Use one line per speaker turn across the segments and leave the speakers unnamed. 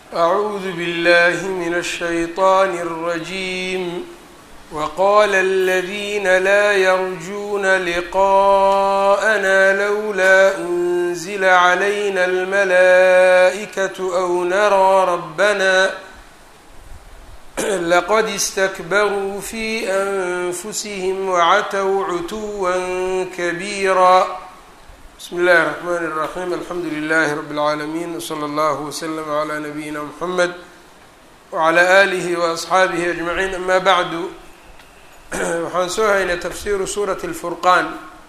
أعوذ بالله من الشيطان الرجيم وقال الذين لا يرجون لقاءنا لولا أنزل علينا الملائكة أو نرى ربنا لقد استكبروا في أنفسهم وعتوا عتوا كبيرا بسم الله الرحمن الرحيم الحمد لله رب العالمين وصلى الله وسلم على نبينا محمد وعلى آله وأصxaabihi أجمعين أما bعd waxaan soo haynay tafsiru suuraة الfurqaan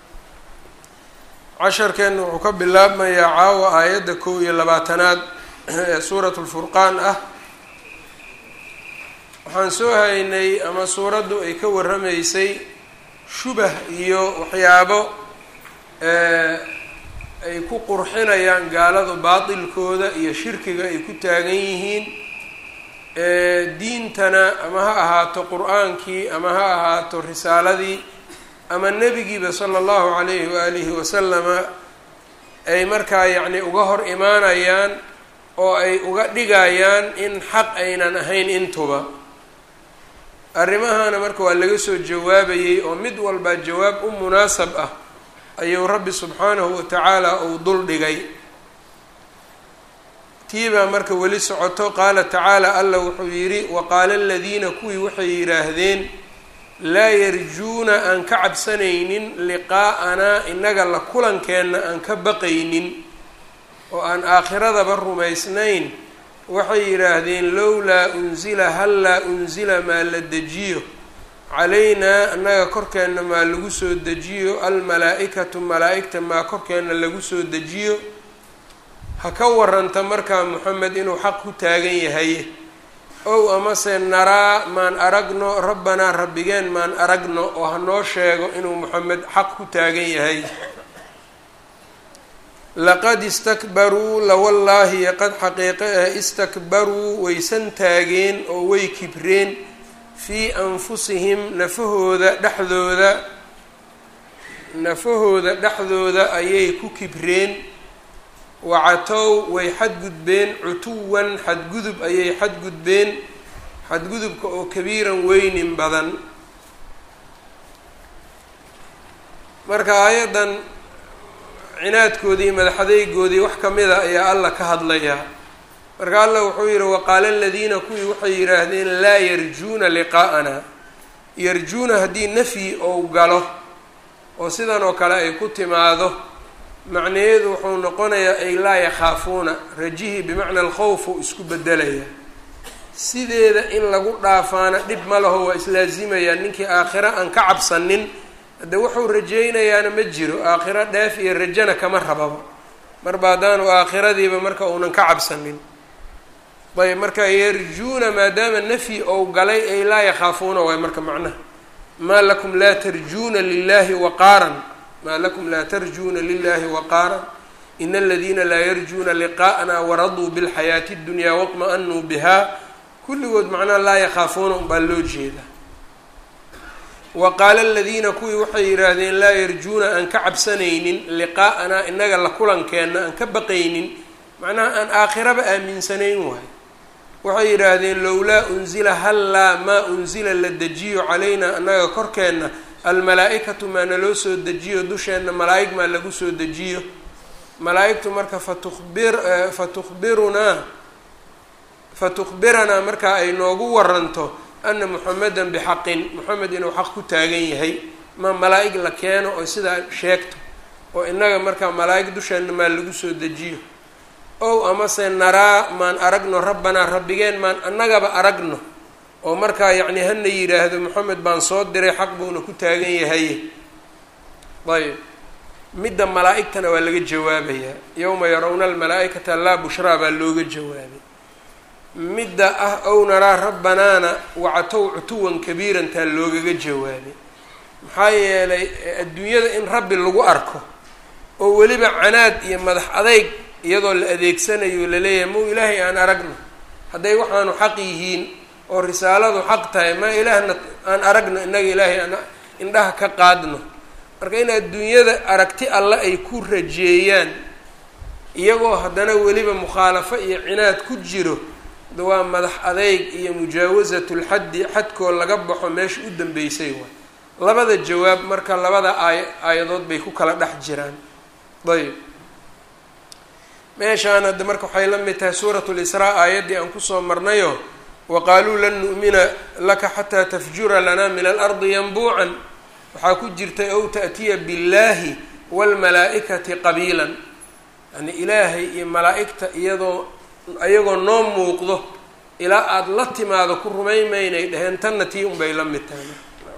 casharkeena wuxuu ka bilaabmayaa caawa aayadda kow iyo labaatanaad ee suuraة الfurqaan ah waxaan soo haynay ama suuraddu ay ka waramaysay shubah iyo waxyaabo ay ku qurxinayaan gaaladu baatilkooda iyo shirkiga ay ku taagan yihiin diintana ama ha ahaato qur-aankii ama ha ahaato risaaladii ama nebigiiba sala allahu calayhi waalihi wasalama ay markaa yacni uga hor imaanayaan oo ay uga dhigayaan in xaq aynan ahayn intuba arrimahana marka waa laga soo jawaabayey oo mid walba jawaab u munaasab ah ayuu rabbi subxaanahu wa tacaala uu dul dhigay tiibaa marka weli socoto qaala tacaala alla wuxuu yidhi waqaala aladiina kuwii waxay yidhaahdeen laa yarjuuna aan ka cabsanaynin liqaa'anaa innaga la kulankeenna aan ka baqaynin oo aan aakhiradaba rumaysnayn waxay yidhaahdeen lowlaa unsila hallaa unsila maa la dejiyo calaynaa annaga korkeenna maa lagu soo dejiyo almalaa-ikatu malaa-igta maa korkeenna lagu soo dejiyo ha ka waranta markaa moxamed inuu xaq ku taagan yahay ow amase naraa maan aragno rabbanaa rabbigeen maan aragno oo hanoo sheego inuu moxamed xaq ku taagan yahay laqad istakbaruu lawallaahi qad xaqiiqe ah istakbaruu waysan taageen oo way kibreen fii anfusihim nafahooda dhexdooda nafahooda dhexdooda ayay ku kibreen wacatow way xadgudbeen cutuwan xadgudub ayay xadgudbeen xadgudubka oo kabiiran weynin badan marka aayaddan cinaadkoodii iyo madaxadeygoodii wax kamida ayaa alla ka hadlayaa marka allah wuxuu yihi waqaala aladiina kuwii waxay yidhaahdeen laa yarjuuna liqaa'ana yarjuuna haddii nafyi ou galo oo sidan oo kale ay ku timaado macnaheedu wuxuu noqonayaa ay laa yakhaafuuna rajihii bimacna alkhowfu isku bedelaya sideeda in lagu dhaafaana dhib ma laho waa islaazimayaa ninkii aakhiro aan ka cabsanin hadde wuxuu rajeynayaana ma jiro aakhiro dheef iyo rajana kama rababa marba haddaanu aakhiradiiba marka uunan ka cabsanin ayb marka yarjuuna maadaama nafyi ou galay ay laa yakhaafuuna waay marka macnaha maa lakum laa tarjuuna lilahi waqaaran maa lakum laa tarjuuna lilahi waqaaran in aladiina laa yarjuuna liqaa'na waraduu bilxayaati اddunyaa wاطma-anuu biha kulligood macnaha laa yakhaafuuna unbaa loo jeeda wa qaala aladiina kuwii waxay yidhaahdeen laa yarjuuna aan ka cabsanaynin liqaa'anaa inaga la kulankeenna aan ka baqaynin macnaha aan aakhiraba aaminsanayn waay waxay yidhaahdeen lowlaa unsila hallaa maa unsila la dejiyo calaynaa annaga korkeenna almalaa-ikatu maa naloo soo dejiyo dusheenna malaa-ig maa lagu soo dejiyo malaa-igtu marka fatukhbir fatukhbirunaa fatukhbiranaa markaa ay noogu waranto ana muxamedan bixaqin moxamed inuu xaq ku taagan yahay ma malaa-ig la keeno oo sidaa sheegto oo innaga markaa malaa-ig dusheenna maa lagu soo dejiyo ow amase naraa maan aragno rabbanaa rabbigeen maan annagaba aragno oo markaa yacni hana yidhaahdo moxamed baan soo diray xaq buuna ku taagan yahay ayb midda malaa-igtana waa laga jawaabayaa yowma yarawna almalaa-ikata laa bushraa baa looga jawaabay midda ah ow naraa rabbanaana wacatow cutuwan kabiiran taa loogaga jawaabay maxaa yeelay adduunyada in rabbi lagu arko oo weliba canaad iyo madax adeyg iyadoo la adeegsanayo laleeyahay mau ilaahay aan aragno hadday waxaanu xaq yihiin oo risaaladu xaq tahay ma ilaahna aan aragno innaga ilaahay aan indhaha ka qaadno marka in adduunyada aragti alle ay ku rajeeyaan iyagoo haddana weliba mukhaalafo iyo cinaad ku jiro waa madax adeyg iyo mujaawasatulxaddi xadkoo laga baxo meesha u dambeysay waay labada jawaab marka labada aay aayadood bay ku kala dhex jiraan ayb meeshaan hadda marka waxay la mid tahay suuratu lisraa aayaddii aan kusoo marnayo wa qaaluu lan nu'mina laka xataa tafjura lanaa min alardi yanbuucan waxaa ku jirtay ow ta'tiya billaahi waalmalaa-ikati qabiilan yani ilaahay iyo malaa-igta iyadoo iyagoo noo muuqdo ilaa aada la timaado ku rumaymaynay dheheen tanna tii unbay la mid tahay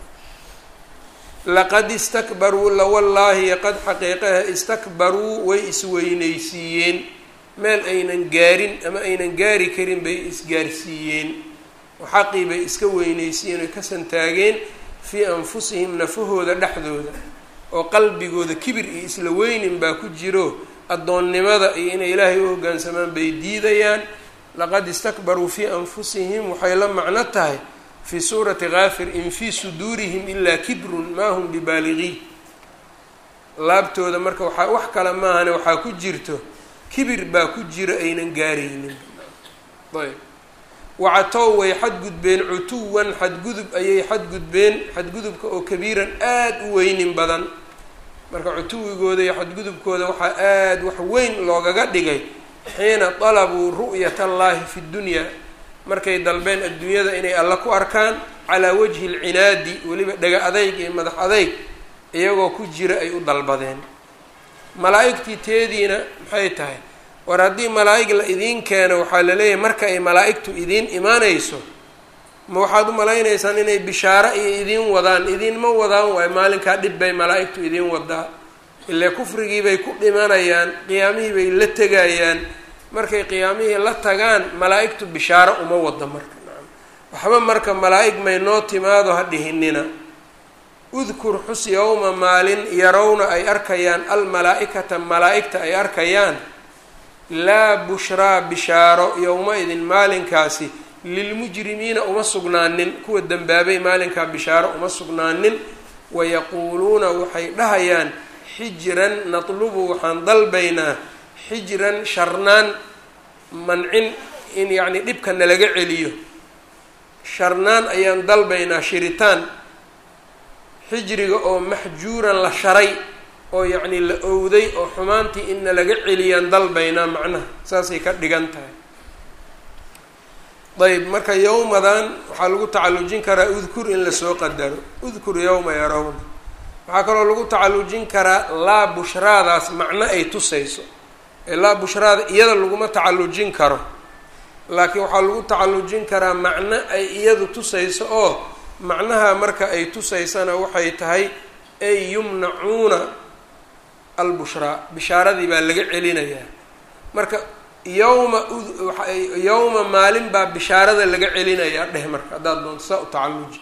laqad istakbaruu lawallaahi qad xaqiiqaha istakbaruu way isweynaysiiyeen meel aynan gaarin ama aynan gaari karin bay isgaarsiiyeen oo xaqii bay iska weynaysiiyeen oy ka santaageen fii anfusihim nafahooda dhexdooda oo qalbigooda kibir iyo isla weynin baa ku jiro addoonnimada iyo inay ilaahay u hoggaansamaan bay diidayaan laqad istakbaruu fii anfusihim waxay la macno tahay fii suurati kaafir in fii suduurihim ilaa kibrun maa hum bibaaligiin laabtooda marka waxaa wax kale maahane waxaa ku jirto kibir baa ku jiro aynan gaaraynin ayb wacatow way xadgudbeen cutuwan xadgudub ayay xadgudbeen xadgudubka oo kabiiran aada u weynin badan marka cutuwigooda iyo xadgudubkooda waxaa aada wax weyn loogaga dhigay xiina dalabuu ru'yat allaahi fi ddunyaa markay dalbeen adduunyada inay alla ku arkaan calaa wajhi alcinaadi weliba dhega adayg iyo madax adayg iyagoo ku jira ay u dalbadeen malaa-igtii teediina maxay tahay war haddii malaa-ig la idiin keeno waxaa la leeyahay marka ay malaa-igtu idiin imaanayso ma waxaad u malaynaysaan inay bishaaro iyo idiin wadaan idiinma wadaan waayo maalinkaa dhib bay malaa-igtu idiin wadaa ile kufrigii bay ku dhimanayaan qiyaamihii bay la tegayaan markay qiyaamihii la tagaan malaa-igtu bishaaro uma wado marka waxba marka malaa-ig may noo timaado ha dhihinina udkur xus yowma maalin yarowna ay arkayaan almalaa-ikata malaa-igta ay arkayaan laa bushraa bishaaro yowma-idin maalinkaasi lilmujrimiina uma sugnaanin kuwa dembaabay maalinkaa bishaaro uma sugnaanin wayaquuluuna waxay dhahayaan xijran natlubu waxaan dalbaynaa xijran sharnaan mancin in yacni dhibka nalaga celiyo sharnaan ayaan dalbaynaa shiritaan xijriga oo maxjuuran la sharay oo yacni la owday oo xumaantii in nalaga celiyaan dalbaynaa macnaha saasay ka dhigan tahay ayb marka yowmadan waxaa lagu tacallujin karaa udkur in lasoo qadaro udkur yowma yarawna waxaa kaloo lagu tacallujin karaa laa bushraadaas macno ay tusayso ee laa bushraada iyada laguma tacallujin karo laakiin waxaa lagu tacallujin karaa macno ay iyadu tusayso oo macnaha marka ay tusaysana waxay tahay ay yumnacuuna albushraa bishaaradii baa laga celinayaa marka yowma yowma maalin baa bishaarada laga celinayaa dheh marka haddaad doonto saa u tacalluji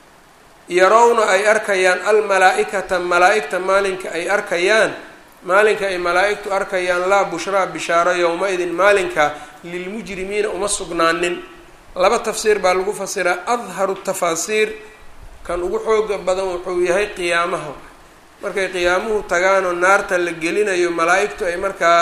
yarowna ay arkayaan almalaa-ikata malaa-igta maalinka ay arkayaan maalinka ay malaa-igtu arkayaan laa bushraa bishaaro yowma-idin maalinka lilmujrimiina uma sugnaanin laba tafsiir baa lagu fasiraa adharu tafaasiir kan ugu xooga badan wuxuu yahay qiyaamaha markay qiyaamuhu tagaanoo naarta la gelinayo malaa-igtu ay markaa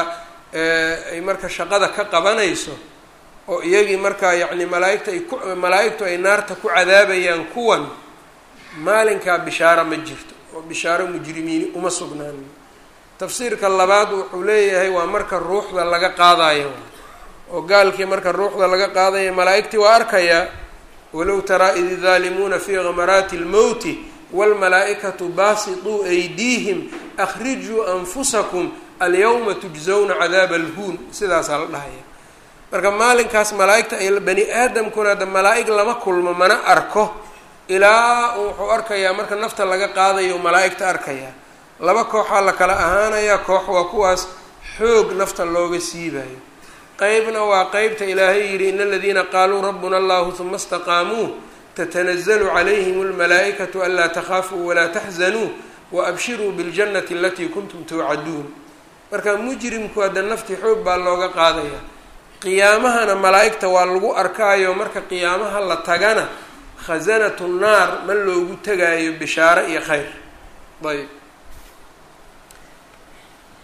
ay marka shaqada ka qabanayso oo iyagii markaa yacni malaaigta ay ku malaa-igtu ay naarta ku cadaabayaan kuwan maalinkaa bishaaro ma jirto oo bishaaro mujrimiini uma sugnaanin tafsiirka labaad wuxuu leeyahay waa marka ruuxda laga qaadayo oo gaalkii marka ruuxda laga qaadaya malaa-igtii waa arkayaa walow taraa id daalimuuna fii gamaraati lmowti wاlmalaa-ikatu baasituu aydiihim akrijuu anfusakum alyawma tujzawna cadaaba alhuun sidaasaa la dhahaya marka maalinkaas malaa-igta ay bani aadamkuna hadda malaa-ig lama kulmo mana arko ilaa wuxuu arkayaa marka nafta laga qaadayo malaa-igta arkayaa laba kooxaa la kala ahaanayaa koox waa kuwaas xoog nafta looga siibayo qeybna waa qeybta ilaahay yidhi in aladiina qaaluu rabbuna allahu huma istaqaamuu tatanazalu calayhim almalaa-ikatu anlaa takhaafuu walaa taxzanuu waabshiruu biاljannati alatii kuntum tuucaduun marka mujrimku hadda naftii xoog baa looga qaadaya qiyaamahana malaa-igta waa lagu arkaayo marka qiyaamaha la tagana khasanatu naar ma loogu tegaayo bishaaro iyo khayr ayb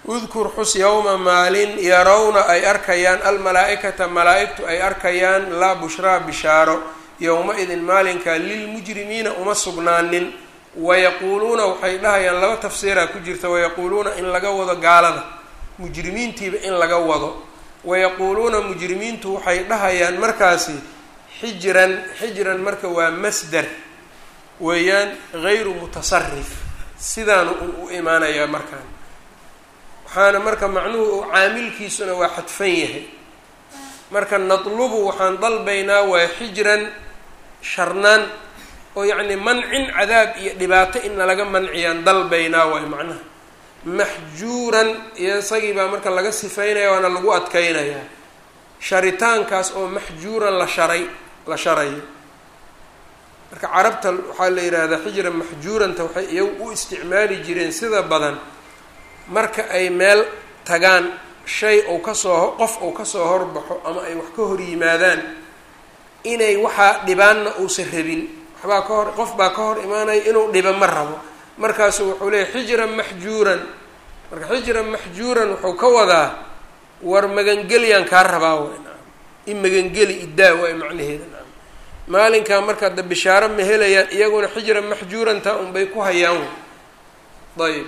udkur xus yowma maalin yarawna ay arkayaan almalaa-ikata malaa-igtu ay arkayaan laa bushraa bishaaro yowma-idin maalinka lilmujrimiina uma sugnaanin wayaquuluuna waxay dhahayaan laba tafsiiraa ku jirta wayaquuluuna in laga wado gaalada mujrimiintiiba in laga wado wayaquuluuna mujrimiintu waxay dhahayaan markaasi xijran xijran marka waa masdar weeyaan gayru mutasarif sidaanu un u imaanayaa markaan waxaana marka macnuhu caamilkiisuna waa xadfan yahay marka natlubu waxaan dalbaynaa waa xijran sharnaan oo yacni mancin cadaab iyo dhibaato in nalaga manciyaan dalbaynaa waay macnaha maxjuuran iyo isagii baa marka laga sifaynaya waana lagu adkeynayaa sharitaankaas oo maxjuuran la sharay la sharayo marka carabta waxaa la yidhaahdaa xijran maxjuuranta waxay iyagu u isticmaali jireen sida badan marka ay meel tagaan shay ou kasoo qof ou kasoo horbaxo ama ay wax ka hor yimaadaan inay waxaa dhibaanna uusan rabin waxbaa ka hor qof baa ka hor imaanaya inuu dhiba ma rabo markaasu wuxuu leeyahy xijran maxjuuran marka xijran maxjuuran wuxuu ka wadaa war magangelyaan kaa rabaa way naam in magangeli idaa waay macnaheeda naam maalinkaa markaa da bishaaro ma helayaan iyaguna xijran maxjuuranta unbay ku hayaan ayb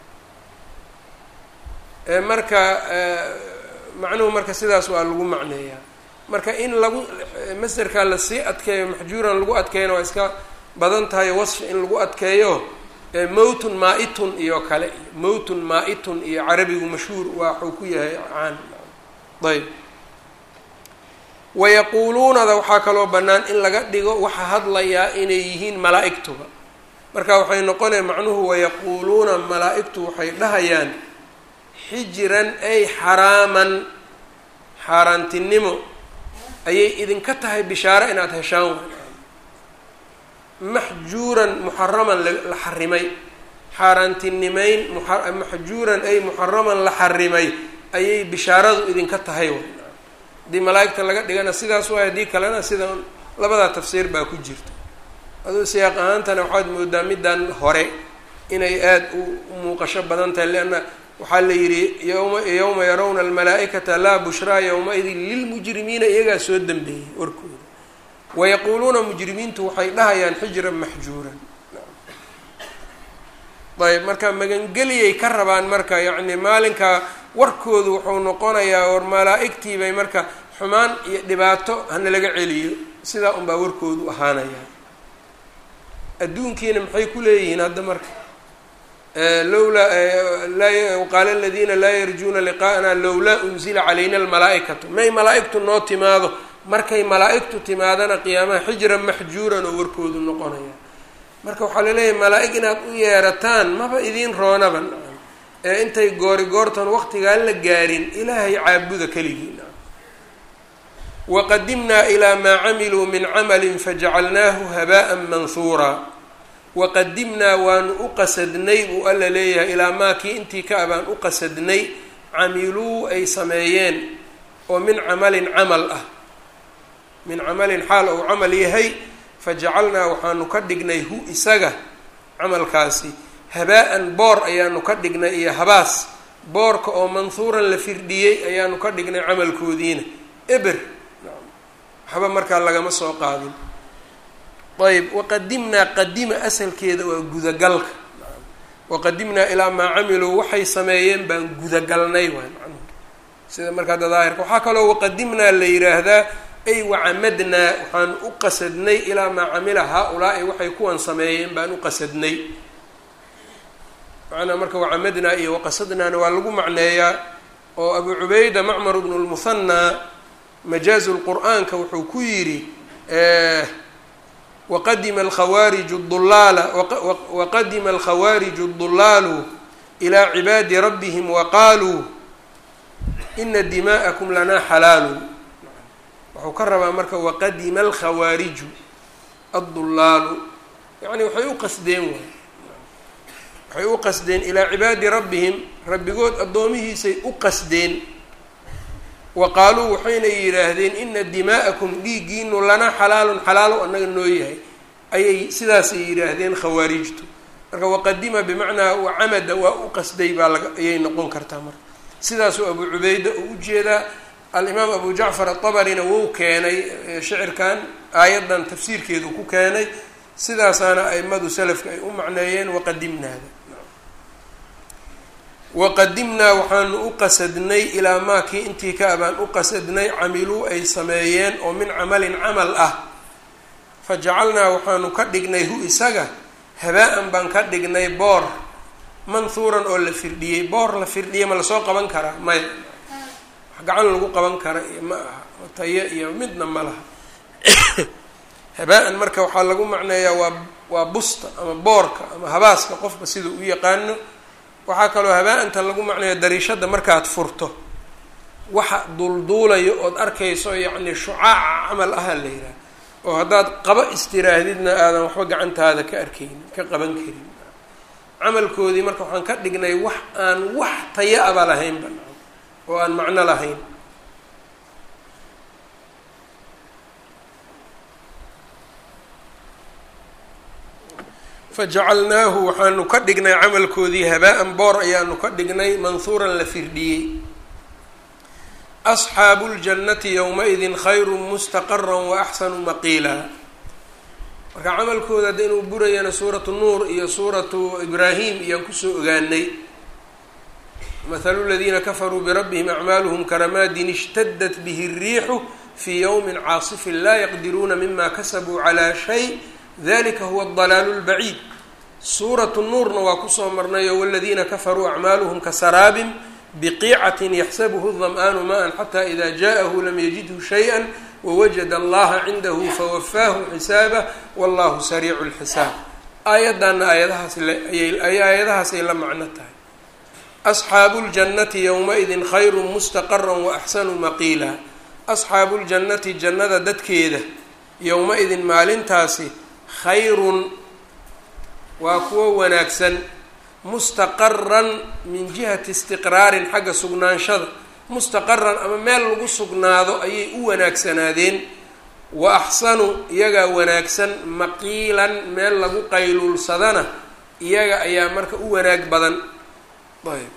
marka macnuhu marka sidaas waa lagu macneeyaa marka in lagu masderkaa lasii adkeeyo maxjuuran lagu adkeeyana waa iska badan tahay wasfi in lagu adkeeyo mowtun maa-itun iyo kale iyo mowtun maa-itun iyo carabigu mashhuur waa waxuu ku yahay caan ayb wayaquuluunada waxaa kaloo bannaan in laga dhigo waxa hadlayaa inay yihiin malaa-igtuba marka waxay noqonaya macnuhu wayaquuluuna malaa-igtu waxay dhahayaan xijran ay xaraaman xaaraantinimo ayay idinka tahay bishaaro inaad heshaan maxjuuran muxaraman la xarimay xaaraantinimeyn maxjuuran ay muxaraman la xarimay ayay bishaaradu idinka tahay haddii malaa-igta laga dhigana sidaas waay haddii kalena sida labadaa tafsiir baa ku jirta aduu siyaaq ahaantana waxaad moodaa middan hore inay aada u muuqasho badan tahay leanna waxaa la yidhi yowma yowma yarawna almalaa-ikata laa bushraa yowma-idin lilmujrimiina iyagaa soo dambeeyey warkooda wayaquuluuna mujrimiintu waxay dhahayaan xijran maxjuuran ayb marka magangeliyay ka rabaan marka yacni maalinka warkoodu wuxuu noqonayaa war malaa-igtii bay marka xumaan iyo dhibaato hana laga celiyo sidaa unbaa warkoodu ahaanaya adduunkiina maxay ku leeyihiin hadda marka lowlaa qaala aladiina laa yarjuuna liqaa'ana lowlaa unzila calayna almalaa-ikatu may malaa-igtu noo timaado markay malaa-igtu timaadana qiyaamaha xijran maxjuuran oo warkoodu noqonaya marka waxaa laleeyahay malaa-ig inaad u yeerataan maba idiin roonaba ee intay goori goortan waqtigaan la gaarin ilaahay caabuda keligii waqadimnaa ilaa maa camiluu min camalin fajacalnaahu habaa'an manhuuraa waqadimnaa waanu u qasadnay buu alla leeyahay ilaa maa kii intii ka abaan u qasadnay camiluu ay sameeyeen oo min camalin camal ah min camalin xaal ou camal yahay fajacalnaa waxaanu ka dhignay hu isaga camalkaasi habaa-an boor ayaanu ka dhignay iyo habaas boorka oo manhuuran la firdhiyey ayaanu ka dhignay camalkoodiina eber waxba markaa lagama soo qaadin ayb waqadimnaa qadima asalkeeda waa gudagalka waqadimnaa ilaa maa camiluu waxay sameeyeen baan gudagalnay waay macnuhu sida markaa dadaahirka waxaa kaloo waqadimnaa la yidhaahdaa ay wacamadnaa waxaan u qasadnay ilaa maa camila haa-ulaa'i waxay kuwan sameeyeen baan u qasadnay macnaa marka wacamadnaa iyo waqasadnaana waa lagu macneeyaa oo abu cubayda macmar bnu lmuhanaa majaazu lqur'aanka wuxuu ku yidhi waqadima alkhawaariju dulaala waqadima alkhawaariju dulaalu ilaa cibaadi rabbihim waqaaluu ina dimaa'akum lanaa xalaalu wuxuu ka rabaa marka waqadima alkhawaariju addulaalu yacni waxay u qasdeen waay waxay u qasdeen ilaa cibaadi rabbihim rabbigood addoomihiisay u qasdeen wa qaaluu waxayna yidhaahdeen ina dimaa'akum dhiiggiinu lanaa xalaalun xalaalo annaga noo yahay ayay sidaasay yidhaahdeen khawaarijtu marka waqadima bimacnaa wacamada waa u qasday baa laga ayay noqon kartaa marka sidaasuu abu cubayda uu ujeedaa alimaam abu jacfar atabarina wou keenay shicirkan aayaddan tafsiirkeedu ku keenay sidaasaana aimadu salafka ay u macneeyeen waqadimnaada waqadimnaa waxaanu u qasadnay ilaa maakii intii ka abaan u qasadnay camiluu ay sameeyeen oo min camalin camal ah fa jacalnaa waxaanu ka dhignay hu isaga habaa-an baan ka dhignay boor manhuuran oo la firdhiyey boor la firdhiyay ma lasoo qaban karaa maya wax gacan lagu qaban kara iyo ma aha tayo iyo midna ma laha habaa-an marka waxaa lagu macneeyaa waa waa busta ama boorka ama habaaska qofka siduu u yaqaano waxaa kaloo habaa-anta lagu macneeya dariishada markaad furto waxa dulduulayo ood arkayso yacni shucaaca camal aha la yidhaha oo haddaad qaba istiraahdidna aadan waxba gacantaada ka arkaynin ka qaban karin camalkoodii marka waxaan ka dhignay wax aan wax taya aba lahaynba oo aan macno lahayn fajacalnaahu waxaanu ka dhignay camalkoodii habaa-an boor ayaanu ka dhignay manhuuran la firdhiyey asxaabu ljannati yowma-idin khayru mustaqara waaxsanu maqiila marka camalkooda hadda inuu burayana suuratu nuur iyo suuratu ibraahim iyaan kusoo ogaanay mathalu ladiina kafaruu birabbihim acmaaluhum karamaadin ishtadat bihi الriixu fii ywmi caasifin laa yaqdiruuna mima kasabuu calaa shay dalika huwa adalaalu lbaciid suuratu nuurna waa kusoo marnayo waladiina kafaruu acmaaluhum kasaraabin biqiicatin yaxsabuhu dam'aanu maan xata ida jaaءahu lam yajidhu shayئa wawajada allaha cindahu fawafaahu xisaabah wallahu sariicu lxisaab aayaddaana aayadahaas aayadahaasay la macno tahay asxaabu ljannati yowma-idin khayru mustaqara waaxsanu maqiila asxaabu ljannati jannada dadkeeda yowma-idin maalintaasi khayrun waa kuwo wanaagsan mustaqaran min jihati istiqraarin xagga sugnaanshada mustaqaran ama meel lagu sugnaado ayay u wanaagsanaadeen wa axsanu iyagaa wanaagsan maqiilan meel lagu qayluulsadana iyaga ayaa marka u wanaag badan ayb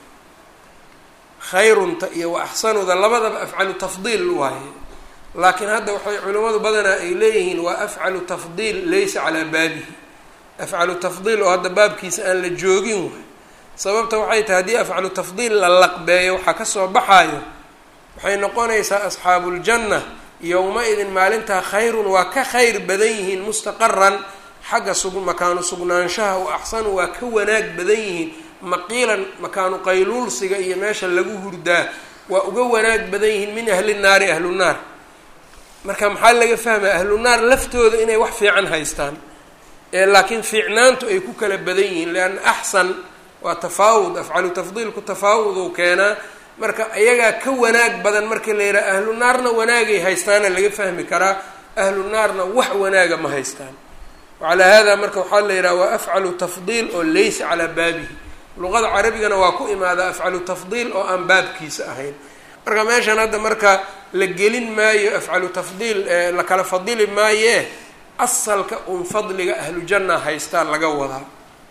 khayrunta iyo wa axsanuda labadaba afcalu tafdiil waaye laakiin hadda waxay culimmadu badanaa ay leeyihiin waa afcalu tafdiil laysa calaa baabihi afcalu tafdiil oo hadda baabkiisa aan la joogin waay sababta waxay tahay haddii afcalu tafdiil la laqbeeyo waxaa kasoo baxaayo waxay noqonaysaa asxaabuuljanna yowma-idin maalintaa khayrun waa ka khayr badan yihiin mustaqaran xagga sug makaanu sugnaanshaha wa axsanu waa ka wanaag badan yihiin maqiilan makaanu qayluulsiga iyo meesha lagu hurdaa waa uga wanaag badan yihiin min ahli naari ahlu naar marka maxaa laga fahmaya ahlu naar laftooda inay wax fiican haystaan ee laakiin fiicnaantu ay ku kala badan yihiin lianna axsan waa tafaawud afcalu tafdiilku tafaawuduu keenaa marka ayagaa ka wanaag badan markii la yidhaha ahlu naarna wanaagay haystaana laga fahmi karaa ahlu naarna wax wanaaga ma haystaan wacalaa hada marka waxaa la yidhaha waa afcalu tafdiil oo laysa calaa baabihi luqada carabigana waa ku imaadaa afcalu tafdiil oo aan baabkiisa ahayn marka meeshan hadda marka la gelin maayo afcalu tafdiil la kala fadili maayee asalka un fadliga ahlu janna haystaa laga wadaa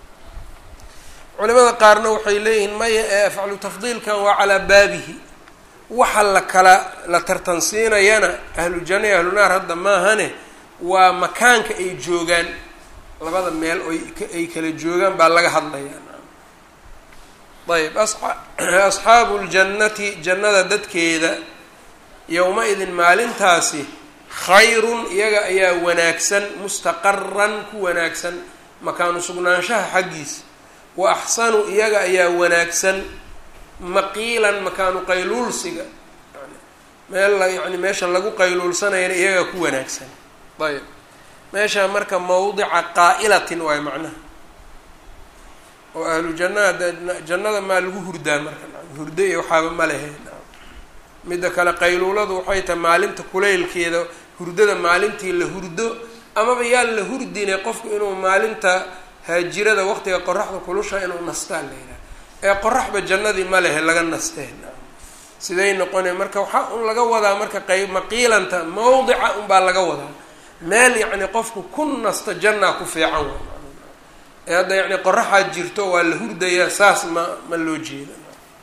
culimada qaarna waxay leeyihiin maya ee afcalu tafdiilkan waa calaa baabihi waxa la kala la tartansiinayana ahlu janna iyo ahlu naar hadda maahane waa makaanka ay joogaan labada meel oy ay kala joogaan baa laga hadlayaa ayb asxaabu ljannati jannada dadkeeda yowma-idin maalintaasi khayrun iyaga ayaa wanaagsan mustaqaran ku wanaagsan makaanu sugnaanshaha xaggiisa wa axsanu iyaga ayaa wanaagsan maqiilan makaanu qayluulsiga meel yani meesha lagu qayluulsanayana iyagaa ku wanaagsan ayb meesha marka mawdica qaa'ilatin waayo macnaha oo ahlu jannada jannada maa lagu hurdaa marka hurdo iyo waxaaba ma lehe midda kale qayluuladu waxay tahay maalinta kulaylkeeda hurdada maalintii la hurdo amaba yaan la hurdine qofku inuu maalinta haajirada waqtiga qoraxda kulusha inuu nastaan la yidhaha ee qoraxba jannadii ma lehe laga nasteen siday noqone marka waxaa un laga wadaa marka qayb maqiilanta mawdica unbaa laga wadaa meel yacni qofku ku nasta jannaa ku fiican ee hadda yacni qoraxaad jirto waa la hurdayaa saas ma ma loo jeeda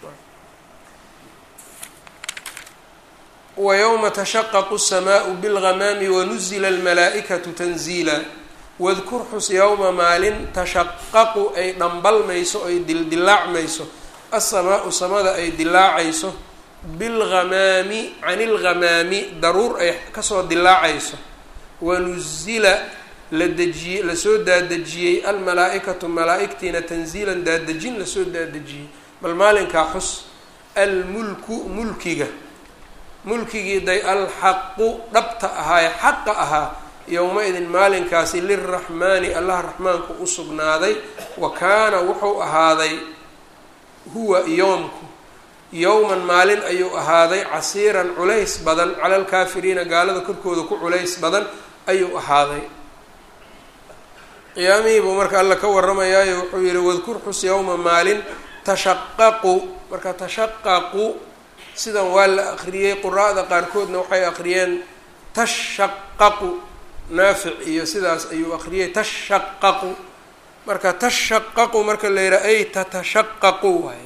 wa yowma tashaqaqu الsamaau bilgamaami wanuzila almalaa'ikatu tanziila wadkur xus yowma maalin tashaqaqu ay dhambalmayso ay dildilaacmayso asamaau samada ay dilaacayso bilghamaami can ilghamaami daruur ay kasoo dilaacayso wanuzila la dejiyey lasoo daadejiyey almalaa-ikatu malaa-igtiina tanziilan daadejin lasoo daadejiyey bal maalinkaa xus almulku mulkiga mulkigii day alxaqu dhabta ahaaye xaqa ahaa yowma-idin maalinkaasi lilraxmaani allah raxmaanku u sugnaaday wa kaana wuxuu ahaaday huwa yoomku yowman maalin ayuu ahaaday casiiran culays badan cala alkaafiriina gaalada korkooda ku culays badan ayuu ahaaday qiyaamihii buu marka alla ka warramayaayo wuxuu yihi wadkur xus yowma maalin tashaqaqu marka tashaqaqu sidan waa la akriyey quraa'da qaarkoodna waxay akriyeen tashaqaqu naafic iyo sidaas ayuu akriyey tashaqaqu marka tashaqaqu marka la yidhaha ay tatashaqaqu waay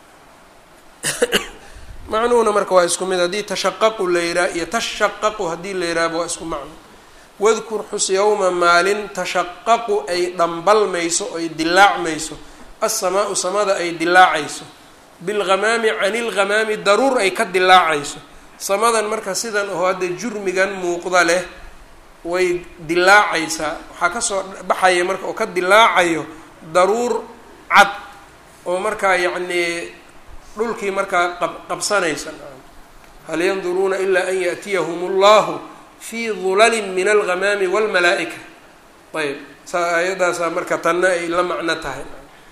macnuhuna marka waa isku mid haddii tashaqaqu la yidhaha iyo tashaqaqu haddii la yidhahaba waa isku macno wadkur xus yowma maalin tashaqaqu ay dhambalmayso ay dilaacmayso asamaau samada ay dilaacayso bilghamaami can ilghamaami daruur ay ka dilaacayso samadan marka sidan oo hadda jurmigan muuqda leh way dilaacaysaa waxaa kasoo baxaya marka oo ka dilaacayo daruur cad oo markaa yacnii dhulkii markaa qab qabsanaysa hal yanduruuna ilaa an yaأtiyahum اllahu fii dulalin min alghamaami wاlmalaa-ika ayb saa aayadaasaa marka tanna ay la macno tahay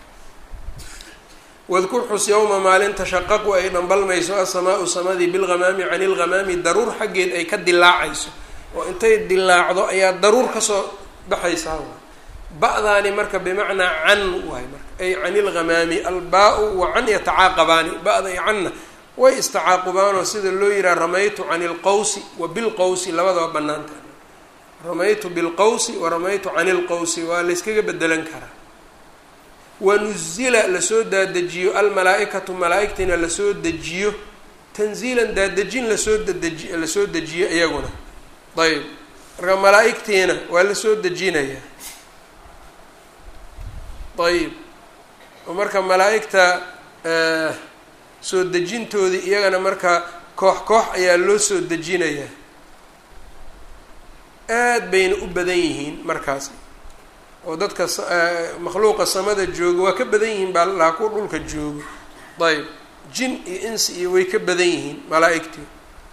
wadkur xus yowma maalin tashaqaqu ay dhambalmayso asamaau samadii bilghamaami can ilghamaami daruur xaggeed ay ka dilaacayso oo intay dilaacdo ayaa daruur kasoo baxaysaa ba-daani marka bimacnaa can waay marka ay can ilghamaami albaa-u wa can yatacaaqabaani ba-da iyo canna way istacaaqubaanoo sida loo yihaha ramaytu can ilqawsi wa bilqawsi labadaba banaanta ramaytu bilqawsi wa ramaytu can ilqawsi waa layskaga bedelan karaa wanuzila lasoo daadejiyo almalaa-ikatu malaa-igtiina lasoo dejiyo tanziilan daadejin lasoo dadeji lasoo dejiyo iyaguna ayb marka malaa-igtiina waa lasoo dejinayaa ayib oo marka malaa-igta soo dejintoodii iyagana marka koox koox ayaa loo soo dejinayaa aad bayna u badan yihiin markaas oo dadka makhluuqa samada jooga waa ka badan yihiin baa laa kuwa dhulka joogo ayb jin iyo insi iyo way ka badan yihiin malaa-igtii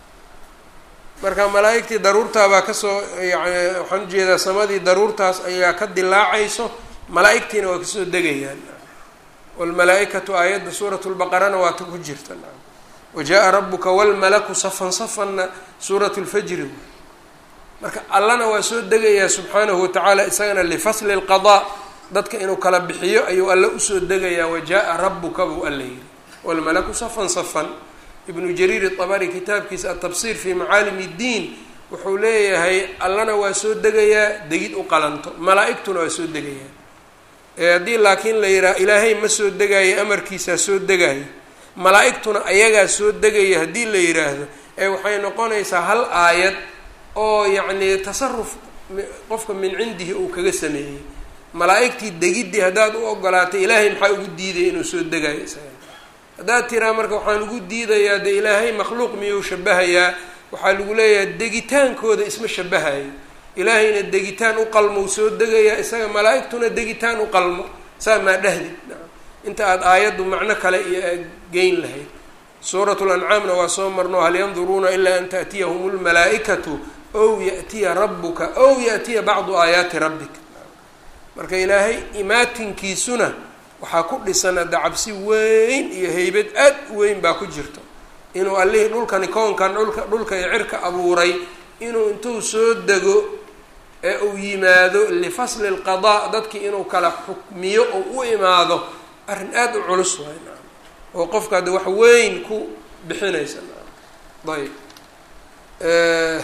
marka malaa-igtii daruurtaabaa kasoo yani waxaan ujeedaa samadii daruurtaas ayaa ka dilaacayso malaa-igtiina waa kasoo degayaan wlmalaa-ikatu aayadda suurat lbaqarana waa ta ku jirta wa jaa rabuka walmalaku safan safanna suurat lfajri marka allana waa soo degayaa subxaanahu watacaala isagana lifasli lqadaa dadka inuu kala bixiyo ayuu alle usoo degayaa wa jaa rabuka buu alla yiri walmalaku safan safan ibnu jariir itabari kitaabkiisa atafsir fi macaalim iddiin wuxuu leeyahay allana waa soo degayaa degid u qalanto malaa-igtuna waa soo degayaa haddii laakiin la yidhaha ilaahay ma soo degaayo amarkiisaa soo degaayo malaa-igtuna ayagaa soo degaya haddii la yidhaahdo ee waxay noqonaysaa hal aayad oo yacni tasaruf qofka min cindihi uu kaga sameeyey malaa-igtii degiddii haddaad u ogolaatay ilaahay maxaa ugu diidaya inuu soo degaayo isaga haddaad tiraa marka waxaan ugu diidayaa dee ilaahay makhluuq miyuu shabahayaa waxaa lagu leeyahay degitaankooda isma shabahayo ilaahayna degitaan u qalmo soo degayaa isaga malaa-igtuna degitaan u qalmo saa maa dhahdid inta aada aayaddu macno kale iyo aad geyn lahayd suurat lancaamna waa soo marno hal yanduruuna ilaa an taأtiyahum lmalaa-ikatu ow yaأtiya rabuka ow yaأtiya bacdu aayaati rabbik marka ilaahay imaatinkiisuna waxaa ku dhisan hadda cabsi weyn iyo heybad aad u weyn baa ku jirto inuu allihii dhulkani koonkan dhulka dhulka iyo cirka abuuray inuu intuu soo dego ee uu yimaado lifasli lqadaa dadkii inuu kala xukmiyo oo u imaado arrin aada u culus waay naam oo qofka hadda wax weyn ku bixinaysa naam ayb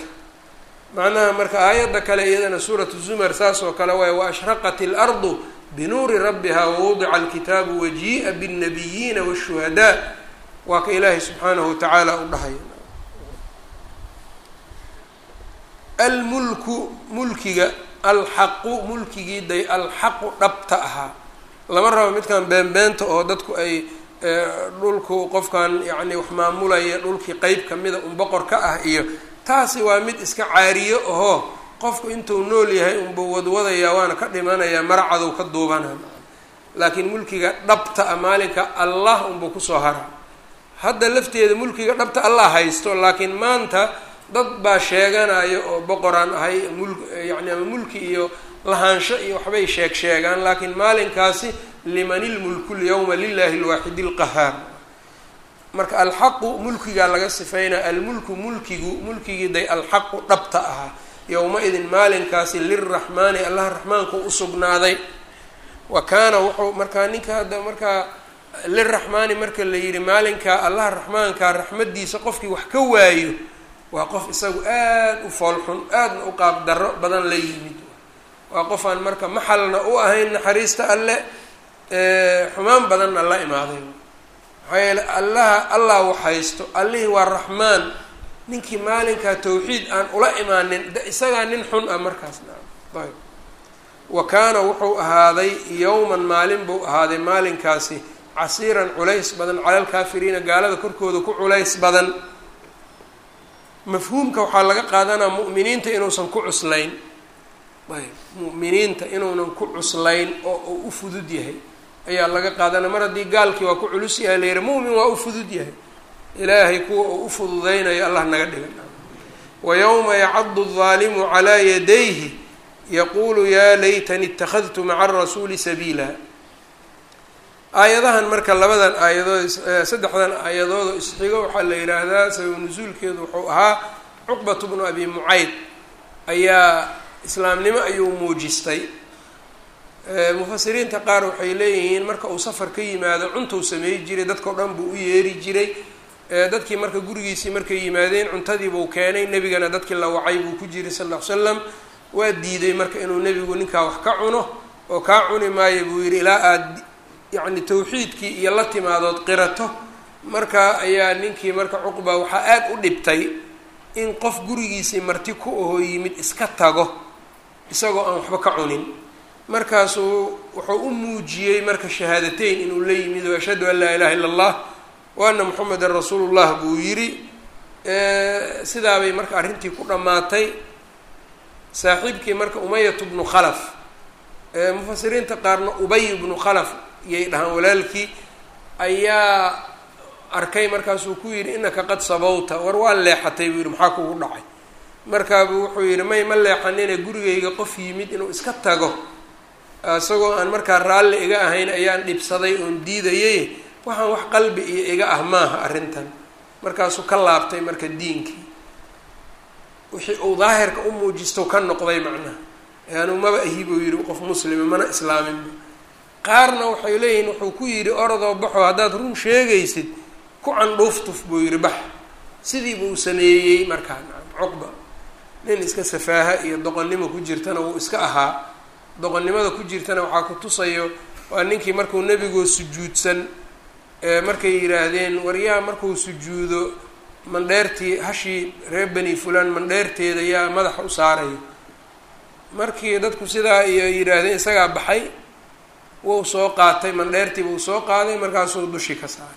macnaha marka aayadda kale iyadana suuratu zumar saas oo kale waay wa ashraqat ilardu binuuri rabbiha wawudica alkitaabu wajii'a biاnnabiyiina waالshuhadaa waa ka ilaahay subxaanahu watacaala u dhahay almulku mulkiga alxaqu mulkigii day alxaqu dhabta ahaa lama rabo midkan beenbeenta oo dadku ay dhulku qofkan yacni wax maamulaya dhulkii qeyb kamida un boqor ka ah iyo taasi waa mid iska caariyo ahoo qofku intuu nool yahay unbuu wadwadayaa waana ka dhimanayaa maracadow ka duubana laakiin mulkiga dhabta ah maalinka allah unbuu kusoo hara hadda lafteeda mulkiga dhabta allah haysto laakiin maanta dad baa sheeganaya oo boqoraan ahay mul yacni ama mulki iyo lahaansho iyo waxbay sheeg sheegaan laakiin maalinkaasi liman ilmulku lyawma lilahi lwaaxidi lqahaar marka alxaqu mulkigaa laga sifaynaya almulku mulkigu mulkigii day alxaqu dhabta ahaa yowma-idin maalinkaasi lilraxmaani allah raxmaanku usugnaaday wa kaana wuxuu markaa ninka hadda markaa liraxmaani marka la yidhi maalinkaa allah raxmaankaa raxmadiisa qofkii wax ka waayo waa qof isagu aada u foolxun aadna u qaab darro badan la yimid waa qof aan marka maxalna u ahayn naxariista alle xumaan badanna la imaaday maxaa yeele allaha allah wax haysto allihii waa raxmaan ninkii maalinkaa tawxiid aan ula imaanin de isagaa nin xun ah markaas naam ayb wa kaana wuxuu ahaaday yowman maalin buu ahaaday maalinkaasi casiiran culays badan cala alkaafiriina gaalada korkooda ku culays badan mafhuumka waxaa laga qaadanaa mu'miniinta inuusan ku cuslayn ayb mu'miniinta inuunan ku cuslayn oo uu u fudud yahay ayaa laga qaadanaya mar haddii gaalkii waa ku culus yahay la yihi mu'min waa u fudud yahay ilaahay kuwa uu u fududeynayo allah naga dhiga wa yowma yacadu الظaalimu calaa yadayhi yaquulu yaa laytani اtakhadtu maca arasuuli sabiila aayadahan marka labadan aayadood saddexdan aayadood oo isxigo waxaa la yidhaahdaa sabab nusuulkeedu wuxuu ahaa cuqbatu bnu abi mucayd ayaa islaamnimo ayuu muujistay mufasiriinta qaar waxay leeyihiin marka uu safar ka yimaado cuntuu sameey jiray dadkao dhan buu u yeeri jiray dadkii marka gurigiisii markay yimaadeen cuntadiibuu keenay nebigana dadkii la wacay buu ku jiray sal ll ly slam waa diiday marka inuu nebigu ninkaa wax ka cuno oo kaa cuni maayo buu yidhi ilaa aad yacni tawxiidkii iyo la timaadood qirato marka ayaa ninkii marka cuqba waxaa aada u dhibtay in qof gurigiisii marti ku ahoo yimid iska tago isagoo aan waxba ka cunin markaasuu wuxuu u muujiyey marka shahaadateyn inuu la yimid oo ashhadu an laa ilaha illa allah wa ana moxamedan rasuulullah buu yidhi sidaabay marka arrintii ku dhammaatay saaxiibkii marka umayatu bnu khalaf mufasiriinta qaarna ubay bnu khalaf iyay dhahaan walaalkii ayaa arkay markaasuu ku yidhi inaka qad sabawta war waa leexatay buu yidhi maxaa kugu dhacay markaabuu wuxuu yidhi may ma leexanine gurigayga qof yimid inuu iska tago isagoo aan markaa raalli iga ahayn ayaan dhibsaday oon diidayay waxaan wax qalbi iyo iga ah maaha arrintan markaasuu ka laabtay marka diinkii wixii uu daahirka u muujisto ka noqday macnaha yaanu maba ahi buu yidhi qof muslima mana islaaminba qaarna waxay leeyihiin wuxuu ku yidhi orodoo baxo haddaad run sheegaysid ku candhuuftuf buu yidhi bax sidii buu sameeyey markaa cuqba nin iska safaaha iyo doqonnimo ku jirtana wuu iska ahaa doqonnimada ku jirtana waxaa ku tusayo waa ninkii markuu nebigoo sujuudsan markay yidhaahdeen waryaa markuu sujuudo mandheertii hashii reer beni fulan mandheerteeda yaa madaxa u saaraya markii dadku sidaa iyo yidhaahdeen isagaa baxay wuu soo qaatay mandheertii buu soo qaaday markaasuu dushii ka saaray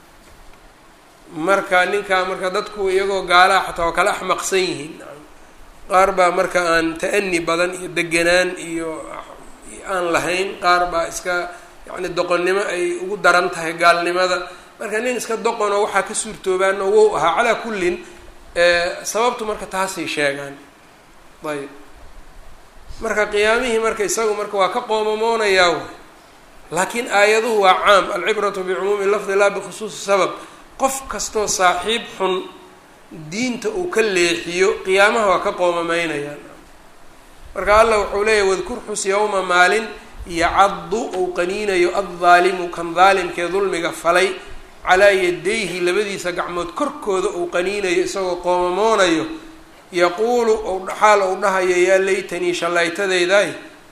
marka ninkaa marka dadku iyagoo gaalaha xataa waa kala axmaqsan yihiin qaar baa marka aan ta-ani badan iyo deganaan iyo aan lahayn qaar baa iska yacni doqonnimo ay ugu daran tahay gaalnimada marka nin iska doqonoo waxaa ka suurtoobaano wow ahaa calaa kullin sababtu marka taasay sheegaan ayb marka qiyaamihii marka isagu marka waa ka qoomamoonayaa way laakiin aayaduhu waa caam alcibratu bicumuumi lafdi laa bikhusuusi sabab qof kastoo saaxiib xun diinta uu ka leexiyo qiyaamaha waa ka qoomamaynayaan marka allah wuxuu leeyahy wadkur xus yowma maalin yacaddu uu qaniinayo addaalimu kan daalimkee dulmiga falay calaa yadayhi labadiisa gacmood korkooda uu qaniinayo isagoo qoomamoonayo yaquulu xaal uu dhahayo yaa laytanii shallaytadaydaay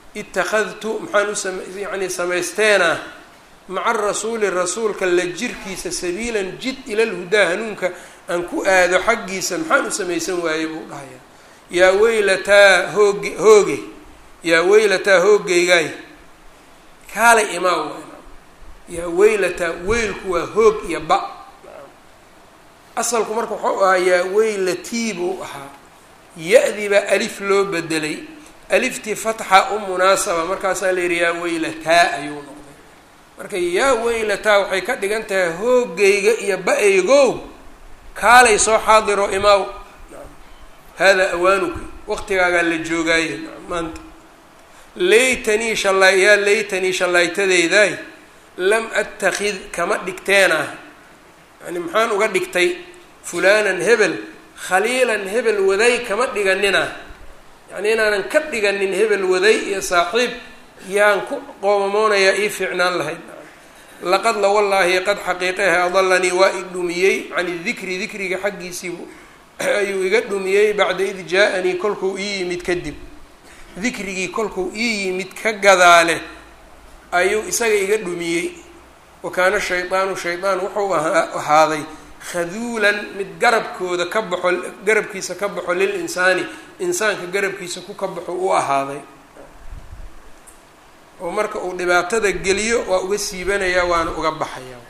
ittakhadtu maxaan usam yacni samaysteena maca rasuuli rasuulka la jirkiisa sabiilan jid ilal hudaa hanuunka aan ku aado xaggiisa maxaan u samaysan waayey buu dhahayaa yaa weylataa hooge hooge yaa weylataa hoogeygaay kaalay imaa waay yaa weylataa weylku waa hoog iyo ba asalku marka waxau ahaa yaa weylatii buu ahaa ya-dii baa alif loo bedelay aliftii fatxa u munaasaba markaasaa la yidhi yaa weylataa ayuu noqday marka yaa weylataa waxay ka dhigan tahay hoogayga iyo ba-aygow kaalay soo xaadiro imaaw haadaa awaanuka waqtigaagaa la joogaaye maanta laytanii shalay yaa laytanii shallaytadeydaay lam attakid kama dhigteenah yani maxaan uga dhigtay fulaanan hebel khaliilan hebel waday kama dhiganina yacni inaanan ka dhiganin hebel waday iyo saaxiib yaan ku qoomamoonayaa ii fiicnaan lahayd laqad la wallaahi qad xaqiiqehe adalanii waa i dhumiyey cani dikri dikriga xaggiisiibu ayuu iga dhumiyey bacda id jaa-anii kolkuu ii yimid kadib dikrigii kolkuu ii yimid ka gadaale ayuu isaga iga dhumiyey wa kaana shaydaanu shaydaan wuxuu ahaaday khaduulan mid garabkooda ka baxo garabkiisa ka baxo lil insaani insaanka garabkiisa ku ka baxo u ahaaday oo marka uu dhibaatada geliyo waa uga siibanayaa waana uga baxayaa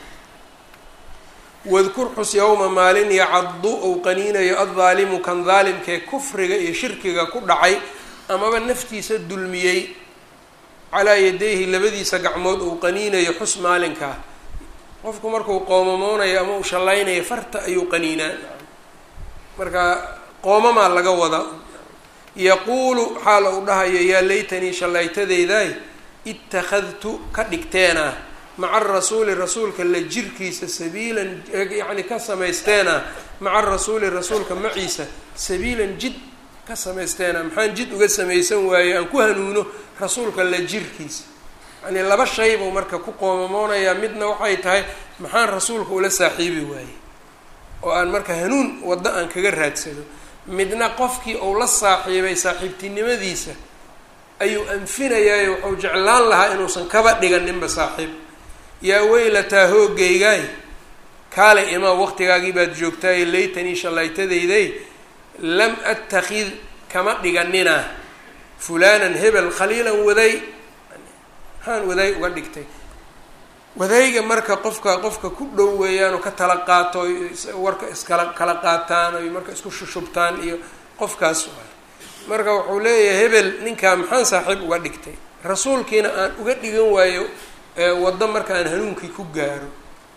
wadkur xus yowma maalin yacaddu ou qaniinayo addaalimu kan daalimkee kufriga iyo shirkiga ku dhacay amaba naftiisa dulmiyey calaa yadayhi labadiisa gacmood uu qaniinayo xus maalinkaa qofku markuu qoomamoonayo ama uu shallaynayo farta ayuu qaniinaa marka qoomamaa laga wada yaquulu xaala uu dhahayo yaa laytanii shallaytadeydaay ittakhadtu ka dhigteenah maca rasuuli rasuulka la jirkiisa sabiilan yacni ka samaysteena maca rasuuli rasuulka maciisa sabiilan jid ka samaysteena maxaan jid uga samaysan waaye aan ku hanuuno rasuulka la jirkiisa yacnii laba shay buu marka ku qoomamoonayaa midna waxay tahay maxaan rasuulka ula saaxiibi waaye oo aan marka hanuun waddo aan kaga raadsado midna qofkii uu la saaxiibay saaxiibtinimadiisa ayuu anfinayaayo wuxuu jeclaan lahaa inuusan kaba dhiganinba saaxiib yaa weylataa hoogaygaay kaale imaa waqtigaagii baad joogtaaye laytanii shallaytadayday lam attakid kama dhiganina fulaanan hebel khaliilan waday maxaan waday uga dhigtay wadayga marka qofka qofka ku dhow weeyaan oo ka tala qaato warka iskala kala qaataan oy marka isku shushubtaan iyo qofkaas waay marka wuxuu leeyahay hebel ninkaa maxaan saaxiib uga dhigtay rasuulkiina aan uga dhigan waayo waddo marka aan hanuunkii ku gaaro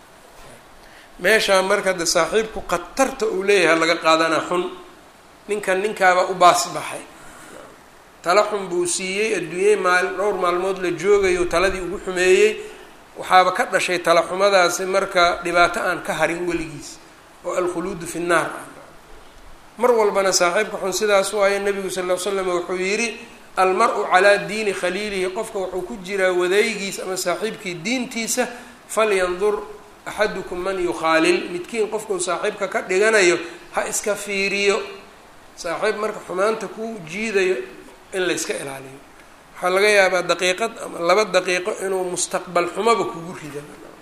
meeshaa marka de saaxiibku khatarta uu leeyahay laga qaadanaa xun ninkan ninkaaba u baas baxay tala xun buu siiyey adduunyey maal dhowr maalmood la joogayo taladii ugu xumeeyey waxaaba ka dhashay tala xumadaasi marka dhibaato aan ka harin weligiis oo alkhuluudu fi nnaar ah mar walbana saaxiibka xun sidaas waayo nabigu sal ll ly slam wuxuu yidhi almar-u calaa diini khaliilihi qofka wuxuu ku jiraa wadaygiis ama saaxiibkii diintiisa falyandur axadukum man yukhaalil midkiin qofkuu saaxiibka ka dhiganayo ha iska fiiriyo saaxiib marka xumaanta ku jiidayo in la yska ilaaliyo waxaa laga yaabaa daqiiqad ama laba daqiiqo inuu mustaqbal xumaba kugu rida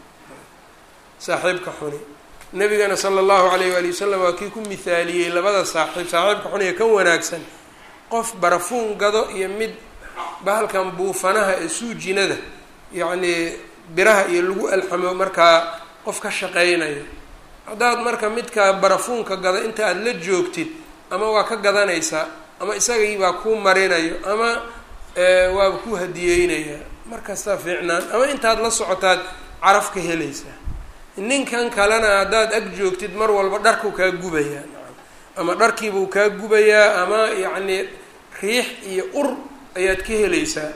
saaxiibka xuni nabigana sala allahu alayh waali wasalam waa kii ku mithaaliyey labada saaxiib saaxiibka xun ee ka wanaagsan qof barafuun gado iyo mid bahalkan buufanaha ee suujinada yacnii biraha iyo lagu alxamo markaa qof ka shaqeynayo haddaad marka midka barafuunka gado inta aada la joogtid ama waa ka gadanaysaa ama isagii baa kuu marinayo ama waaba ku hadiyeynaya markastaa fiicnaan ama intaad la socotaad caraf ka helaysaa ninkan kalena haddaad ag joogtid mar walba dharkuu kaa gubayaa ama dharkiibuu kaa gubayaa ama yacnii riix iyo ur ayaad ka helaysaa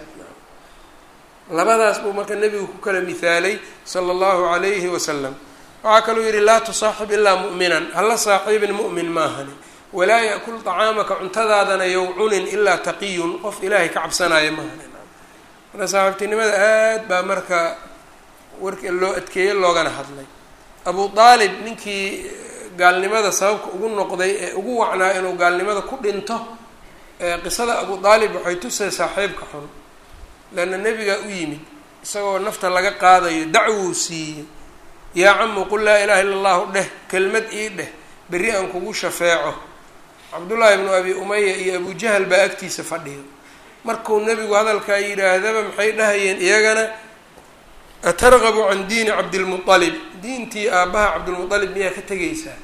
labadaas buu marka nebigu ku kala mihaalay sala allahu calayhi wasalam waxaa kaluu yidhi laa tusaaxib ilaa mu'minan hala saaxiibin mu'min maahani walaa yakul طacaamaka cuntadaadana yow cunin ilaa taqiyun qof ilaahay ka cabsanaya maahani marka saaxiibtinimada aad baa marka warka loo adkeeye loogana hadlay abu aalib ninkii gaalnimada sababka ugu noqday ee ugu wacnaa inuu gaalnimada ku dhinto qisada abu aalib waxay tusay saaxiibka xun leanna nebigaa u yimid isagoo nafta laga qaadayo dacwou siiyey yaa camu qul laa ilaha illa allahu dheh kelmad ii dheh berri aan kugu shafeeco cabdullaahi ibnu abi umaya iyo abujahal baa agtiisa fadhiyo markuu nebigu hadalkaa yidhaahdaba maxay dhahayeen iyagana atargabu can diini cabdilmualib diintii aabbaha cabdilmualib miyaa ka tegaysaa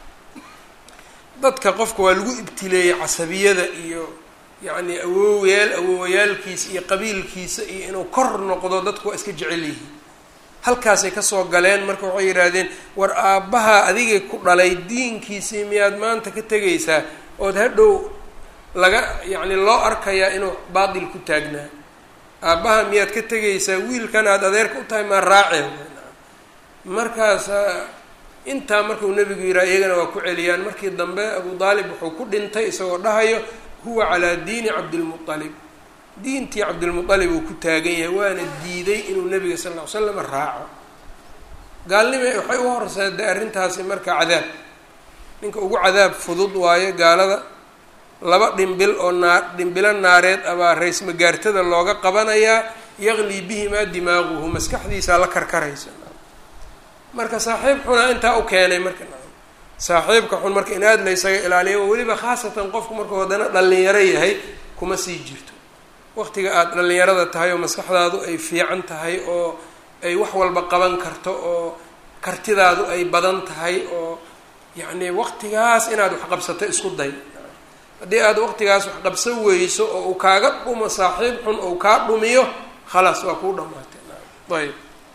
dadka qofka waa lagu ibtileeyey casabiyada iyo yacni awoowayaal awoowayaalkiisa iyo qabiilkiisa iyo inuu kor noqdo dadku waa iska jecel yihiin halkaasay kasoo galeen marka waxay yidhaahdeen war aabbaha adigay ku dhalay diinkiisii miyaad maanta ka tegaysaa ood hadhow laga yacni loo arkayaa inuu baatil ku taagnaa aabbaha miyaad ka tegaysaa wiilkan aad adeerka u tahay maa raaceen markaas intaa markuu nebigu yidhaha iyagana waa ku celiyaan markii dambe abu daalib wuxuu ku dhintay isagoo dhahayo huwa calaa diini cabdilmualib diintii cabdilmualib uu ku taagan yahay waana diiday inuu nebiga sal ll ly slam raaco gaalnima waxay u horseeday arrintaasi marka cadaab ninka ugu cadaab fudud waayo gaalada laba dhimbil oo naa dhimbilo naareed abaa rays magaartada looga qabanayaa yaqlii bihimaa dimaaquhu maskaxdiisaa la karkaraysa marka saaxiib xunaa intaa u keenay marka saaxiibka xun marka in aada la ysaga ilaaliyo weliba khaasatan qofku markuu haddana dhalinyaro yahay kuma sii jirto waqtiga aada dhalinyarada tahay oo maskaxdaadu ay fiican tahay oo ay wax walba qaban karto oo kartidaadu ay badan tahay oo yacni waqtigaas inaad wax qabsato isku day haddii aad waqtigaas wax qabsan weyso oo uu kaaga dhumo saaxiib xun ou kaa dhumiyo khalaas waa kuu dhamaatay ayb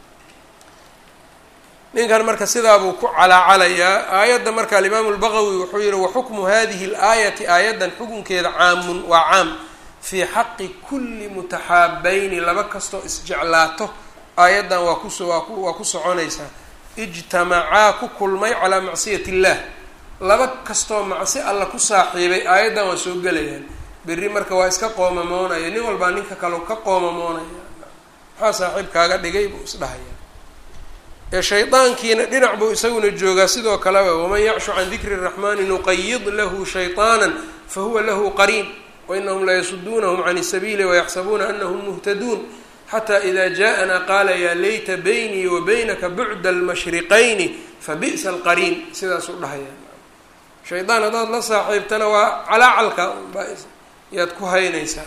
ninkan marka sidaabuu ku calaacalayaa aayadda marka alimaamu lbaqawi wuxuu yihi waxukmu hadihi اlaayati aayaddan xukunkeeda caamun waa caam fii xaqi kulli mutaxaabayni laba kastoo isjeclaato aayaddan waa kus waa ku soconaysaa ijtamacaa ku kulmay calaa macsiyat illah laba kastoo macsi alla ku saaxiibay aayaddan waa soo gelayaan berri marka waa iska qoomamoonaya nin walbaa ninka kale ka qoomamoonaya maxaa saaxiib kaaga dhigay buu isdhahaya ee shaydaankiina dhinac buu isaguna joogaa sidoo kaleba waman yacshu can dikri raxmani nuqayid lahu shayطaana fahuwa lahu qariin wainahum layasuduunahum can sabiili wayaxsabuuna anahum muhtaduun xata ida jaءana qaala ya layta baynii wa baynaka bucda almashriqayni fabi'sa alqariin sidaasuu dhahaya shaydaan haddaad la saaxiibtana waa calaacalka baa yaad ku haynaysaa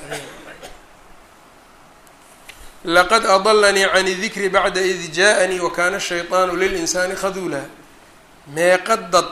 laqad adalanii can dikri bacda id jaaءanii wakana shayطaanu lilinsaani khaduula meeqa dad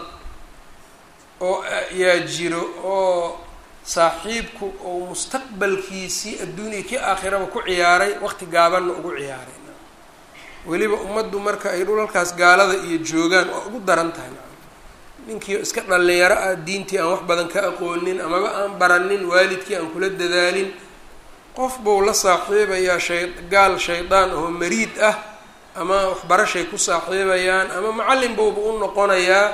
oo yaa jiro oo saaxiibku ou mustaqbalkiisii adduuniya kii aakhiraba ku ciyaaray waqti gaabanna ugu ciyaaray weliba ummaddu marka ay dhulalkaas gaalada iyo joogaan waa ugu daran tahay ninkii iska dhalinyaro ah diintii aan wax badan ka aqoonin amaba aan baranin waalidkii aan kula dadaalin qof buu la saaxiibayaa shay gaal shaydaan oo mariid ah ama waxbarashay ku saaxiibayaan ama macallin buuba u noqonayaa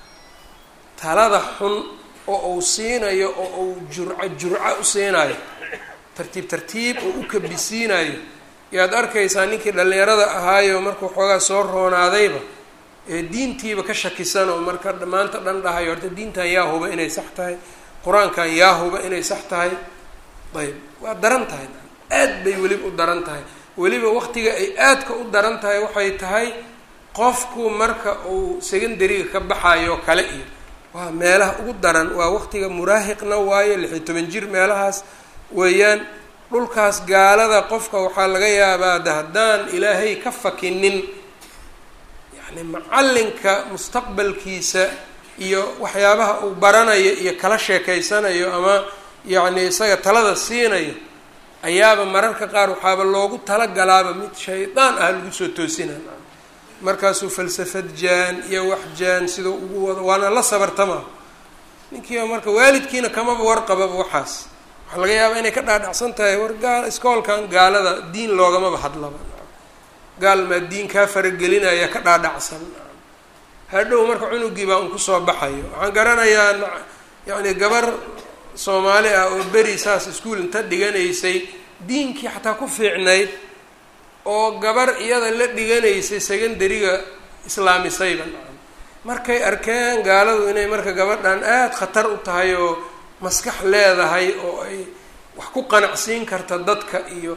talada xun oo uu siinayo oo uu jurco jurco u siinayo tartiib tartiib oo u kabisiinayo yaad arkaysaa ninkii dhallinyarada ahaayo markuu xoogaa soo roonaadayba ee diintiiba ka shakisan oo marka maanta dhan dhahayo horta diintan yaa huba inay sax tahay qur-aankan yaa huba inay sax tahay ayb waa daran tahay aad bay weliba u daran tahay weliba waqtiga ay aadka u daran tahay waxay tahay qofku marka uu secondariga ka baxayo kale iyo waa meelaha ugu daran waa waqtiga muraahiqna waayo lix iyo toban jir meelahaas weeyaan dhulkaas gaalada qofka waxaa laga yaabaa de haddaan ilaahay ka fakinin yacni macallinka mustaqbalkiisa iyo waxyaabaha uu baranayo iyo kala sheekeysanayo ama yacni isaga talada siinayo ayaaba mararka qaar waxaaba loogu talagalaaba mid shaydaan ah lagu soo toosina markaasuu falsafad jaan iyo wax jaan sidau ugu wado waana la sabartama ninkiiba marka waalidkiina kamaba warqababa waxaas waxaa laga yaabaa inay ka dhaadhacsan tahay war gaal iskoolkan gaalada diin loogamaba hadlaba gaal maa diin kaa faragelinaya ka dhaadhacsan hadhow marka cunugii baa un kusoo baxayo waxaan garanayaa yacni gabar soomaali ah oo beri saas iskuol inta dhiganaysay diinkii xataa ku fiicnayd oo gabar iyada la dhiganaysay secondariga islaamisayba markay arkeen gaaladu inay marka gabadhan aada khatar u tahay oo maskax leedahay oo ay wax ku qanacsiin karta dadka iyo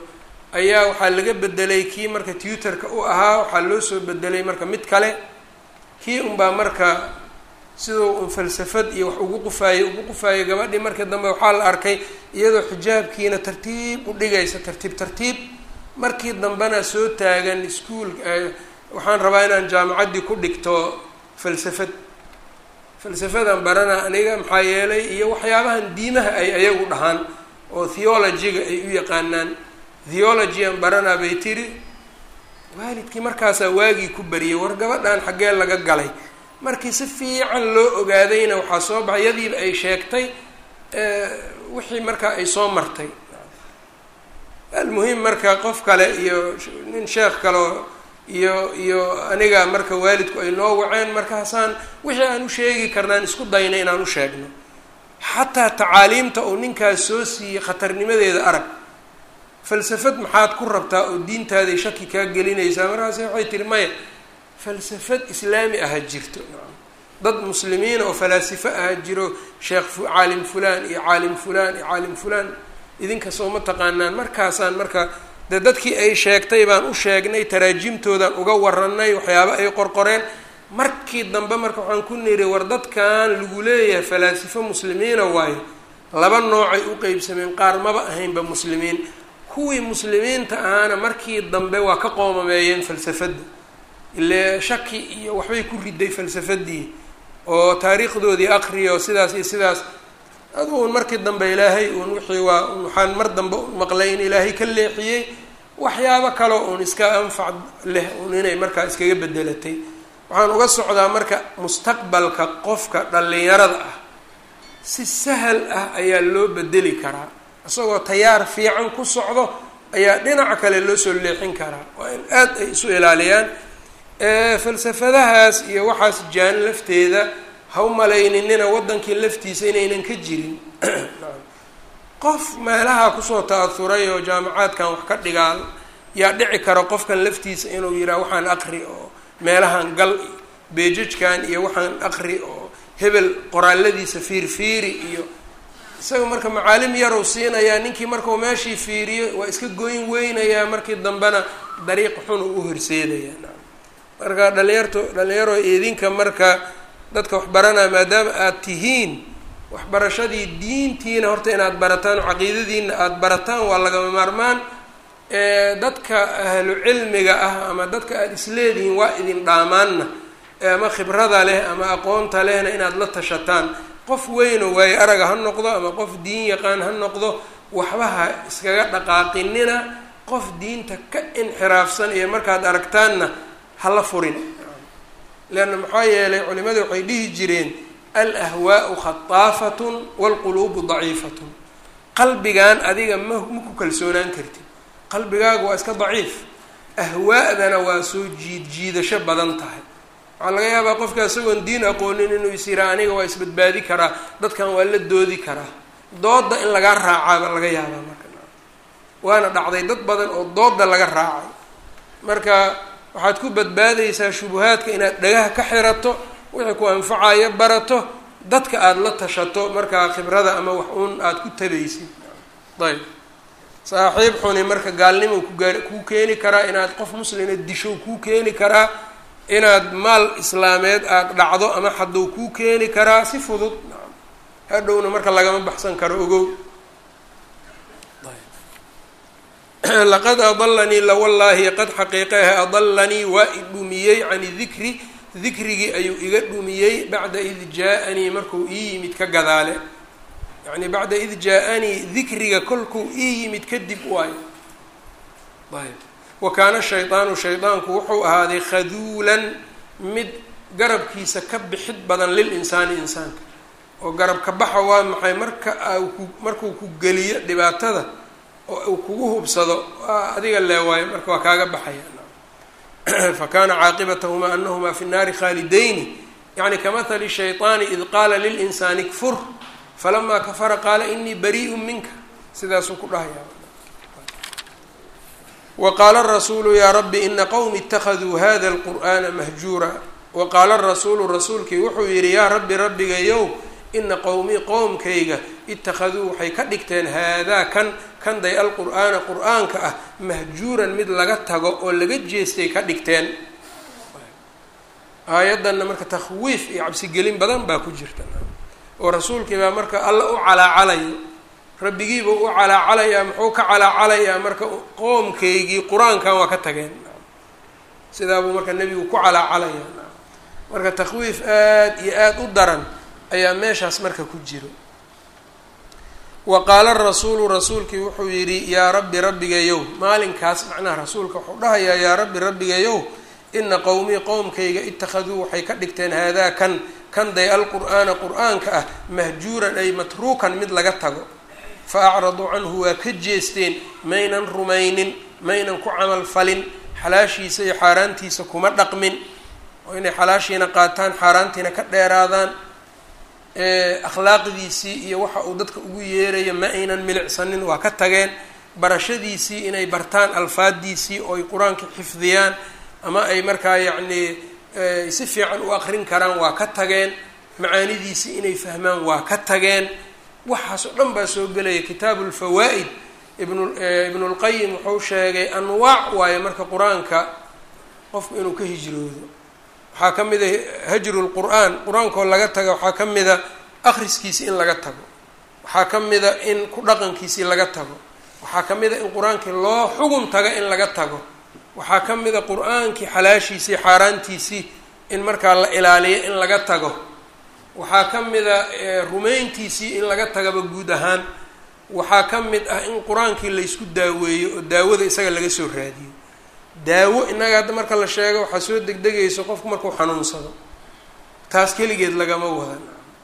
ayaa waxaa laga bedelay kii marka tutorka u ahaa waxaa loo soo bedelay marka mid kale kii unbaa marka siduu un falsafad iyo wax ugu qufaayey ugu qufaayey gabadhii markii dambe waxaa la arkay iyadoo xijaabkiina tartiib u dhigaysa tartiib tartiib markii dambena soo taagan iskuol waxaan rabaa inaan jaamacaddii ku dhigto falsafad falsafadan barana aniga maxaa yeelay iyo waxyaabahan diimaha ay ayagu dhahaan oo theology-ga ay u yaqaanaan theology-an baranaa bay tiri waalidkii markaasaa waagii ku bariyay war gabadhan xaggee laga galay markii si fiican loo ogaadayna waxaa soo baxay yadiiba ay sheegtay wixii markaa ay soo martay almuhim marka qof kale iyo nin sheekh kaleo iyo iyo aniga marka waalidku ay noo waceen markaasaan wixii aan u sheegi karnaan isku dayna inaan u sheegno xataa tacaaliimta uu ninkaas soo siiyey khatarnimadeeda arag falsafad maxaad ku rabtaa oo diintaaday shaki kaa gelinaysaa markaase waxay tihi maya falsafad islaami aha jirto dad muslimiina oo falaasifo aha jiro sheekh caalim fulaan iyo caalim fulaan iyo caalim fulaan idinka soo ma taqaanaan markaasaan marka dee dadkii ay sheegtay baan u sheegnay taraajimtoodan uga waranay waxyaaba ay qorqoreen markii dambe marka waxaan ku niri war dadkan lagu leeyahay falaasifo muslimiina waayo laba noocay u qeybsameen qaar maba ahaynba muslimiin kuwii muslimiinta ahaana markii dambe waa ka qoomameeyeen falsafadda ile shaki iyo waxbay ku riday falsafadii oo taariikhdoodii aqriyo sidaas iyo sidaas aduun markii dambe ilaahay uun wixii waa waxaan mar dambe maqlay in ilaahay ka leexiyey waxyaabo kaleo uun iska anfac leh uun inay markaa iskaga bedelatay waxaan uga socdaa marka mustaqbalka qofka dhallinyarada ah si sahal ah ayaa loo bedeli karaa isagoo tayaar fiican ku socdo ayaa dhinaca kale loo soo leexin karaa waa in aada ay isu ilaaliyaan falsafadahaas iyo waxaas jaan lafteeda ha u malayninina waddankii laftiisa inaynan ka jirin qof meelaha kusoo ta-ahuray oo jaamacaadkan wax ka dhigaa yaa dhici kara qofkan laftiisa inuu yidhaha waxaan aqri oo meelahan gal beejajkan iyo waxaan aqri oo hebel qoraaladiisa fiirfiiri iyo isaga marka macaalim yarow siinayaa ninkii markau meeshii fiiriyo waa iska goyn weynayaa markii dambena dariiq xun uu u horseedaya marka dhalinyarto dhalinyaro idinka marka dadka waxbaranaya maadaama aada tihiin waxbarashadii diintiina horta inaad barataan oo caqiidadiina aada barataan waa lagama maarmaan dadka ahlu cilmiga ah ama dadka aada isleedihiin waa idin dhaamaanna ama khibrada leh ama aqoonta lehna inaad la tashataan qof weynoo waayo araga ha noqdo ama qof diin yaqaan ha noqdo waxba ha iskaga dhaqaaqinina qof diinta ka inxiraafsan iyo markaad aragtaanna hala furin leanna maxaa yeelay culimadu waxay dhihi jireen alahwaau khataafatun waalquluubu daciifatun qalbigan adiga ma ma ku kalsoonaan kartid qalbigaagu waa iska daciif ahwaa'dana waa soo jiid jiidasho badan tahay waxaa laga yaabaa qofka isagoon diin aqoonin inuu is yiraa aniga waa isbadbaadi karaa dadkan waa la doodi karaa dooda in lagaa raacaaba laga yaabaa marka waana dhacday dad badan oo dooda laga raacay marka waxaad ku badbaadaysaa shubuhaadka inaad dhagaha ka xirato wixii ku anfacayo barato dadka aada la tashato markaa khibrada ama wax uun aada ku tabaysid ayb saaxiib xuni marka gaalnimo kugaa kuu keeni karaa inaad qof muslima disho kuu keeni karaa inaad maal islaameed aada dhacdo ama hadduu kuu keeni karaa si fudud hadhowna marka lagama baxsan karo ogow laqad adalanii lawallaahi qad xaqiiqehe adalanii waa i dhumiyey cani dikri dikrigii ayuu iga dhumiyey bacda id jaa-anii markuu ii yimid ka gadaale yacni bacda id jaa-anii dikriga kolkuu ii yimid kadib waayo ayb wa kaana shaydaanu shaydaanku wuxuu ahaaday khaduulan mid garabkiisa ka bixid badan lil insaani insaanka oo garabka baxa waa maxay marka ku markuu ku geliyo dhibaatada oo uu kugu hubsado adiga leewaayo marka waa kaaga baxaya fa kaana caaqibatahumaa anahumaa fi nnaari khaalidayni yani kamahali shayطaani id qaala lilinsaani kfur falamaa kafara qaala inii bariiءu minka sidaasuu ku dhahaya waqaala rasuulu yaa rabbi ina qowmi اtakaduu hada اlqur'ana mahjuura waqaala rasuulu rasuulkii wuxuu yihi yaa rabbi rabbigayow ina qowmii qowmkayga itakaduu waxay ka dhigteen haadaa kan kanday alqur'aana qur-aanka ah mahjuuran mid laga tago oo laga jeestay ka dhigteen aayaddanna marka takhwiif iyo cabsigelin badan baa ku jirta oo rasuulkii baa marka alla u calaacalayo rabbigiiba u calaacalayaa muxuu ka calaacalayaa marka qoomkaygii qur-aankan waa ka tageen sidaabuu marka nebigu ku calaacalaya marka takhwiif aada iyo aada u daran ayaa meeshaas marka ku jiro wa qaala rasuulu rasuulkii wuxuu yidhi yaa rabbi rabbigayow maalinkaas macnaha rasuulka wuxuu dhahayaa yaa rabbi rabbigayow ina qowmii qowmkayga ittakhaduu waxay ka dhigteen haadaa kan kanday alqur'aana qur-aanka ah mahjuuran ay matruukan mid laga tago fa acraduu canhu waa ka jeesteen maynan rumaynin maynan ku camal falin xalaashiisa iyo xaaraantiisa kuma dhaqmin oo inay xalaashiina qaataan xaaraantiina ka dheeraadaan akhlaaqdiisii iyo waxa uu dadka ugu yeerayo ma aynan milicsanin waa ka tageen barashadiisii inay bartaan alfaadiisii oo ay qur-aanka xifdiyaan ama ay markaa yacnii si fiican u aqrin karaan waa ka tageen macaanidiisii inay fahmaan waa ka tageen waxaas oo dhan baa soo gelaya kitaabu lfawaa'id ibnu ibnulqayim wuxuu sheegay anwaac waayo marka qur-aanka qofku inuu ka hijroodo waxaa ka mid a hajru lqur'aan qur-aankoo laga taga waxaa ka mida akhriskiisi in laga tago waxaa ka mida in ku dhaqankiisii laga tago waxaa ka mid a in qur-aankii loo xugun taga in laga tago waxaa ka mid a qur-aankii xalaashiisii xaaraantiisii in markaa la ilaaliyo in laga tago waxaa ka mid a rumayntiisii in laga tagaba guud ahaan waxaa ka mid ah in qur-aankii laysku daaweeyo oo daawada isaga laga soo raadiyo daawo innaga hadda marka la sheego waxaa soo degdegayso qofku markuu xanuunsado taas keligeed lagama wadan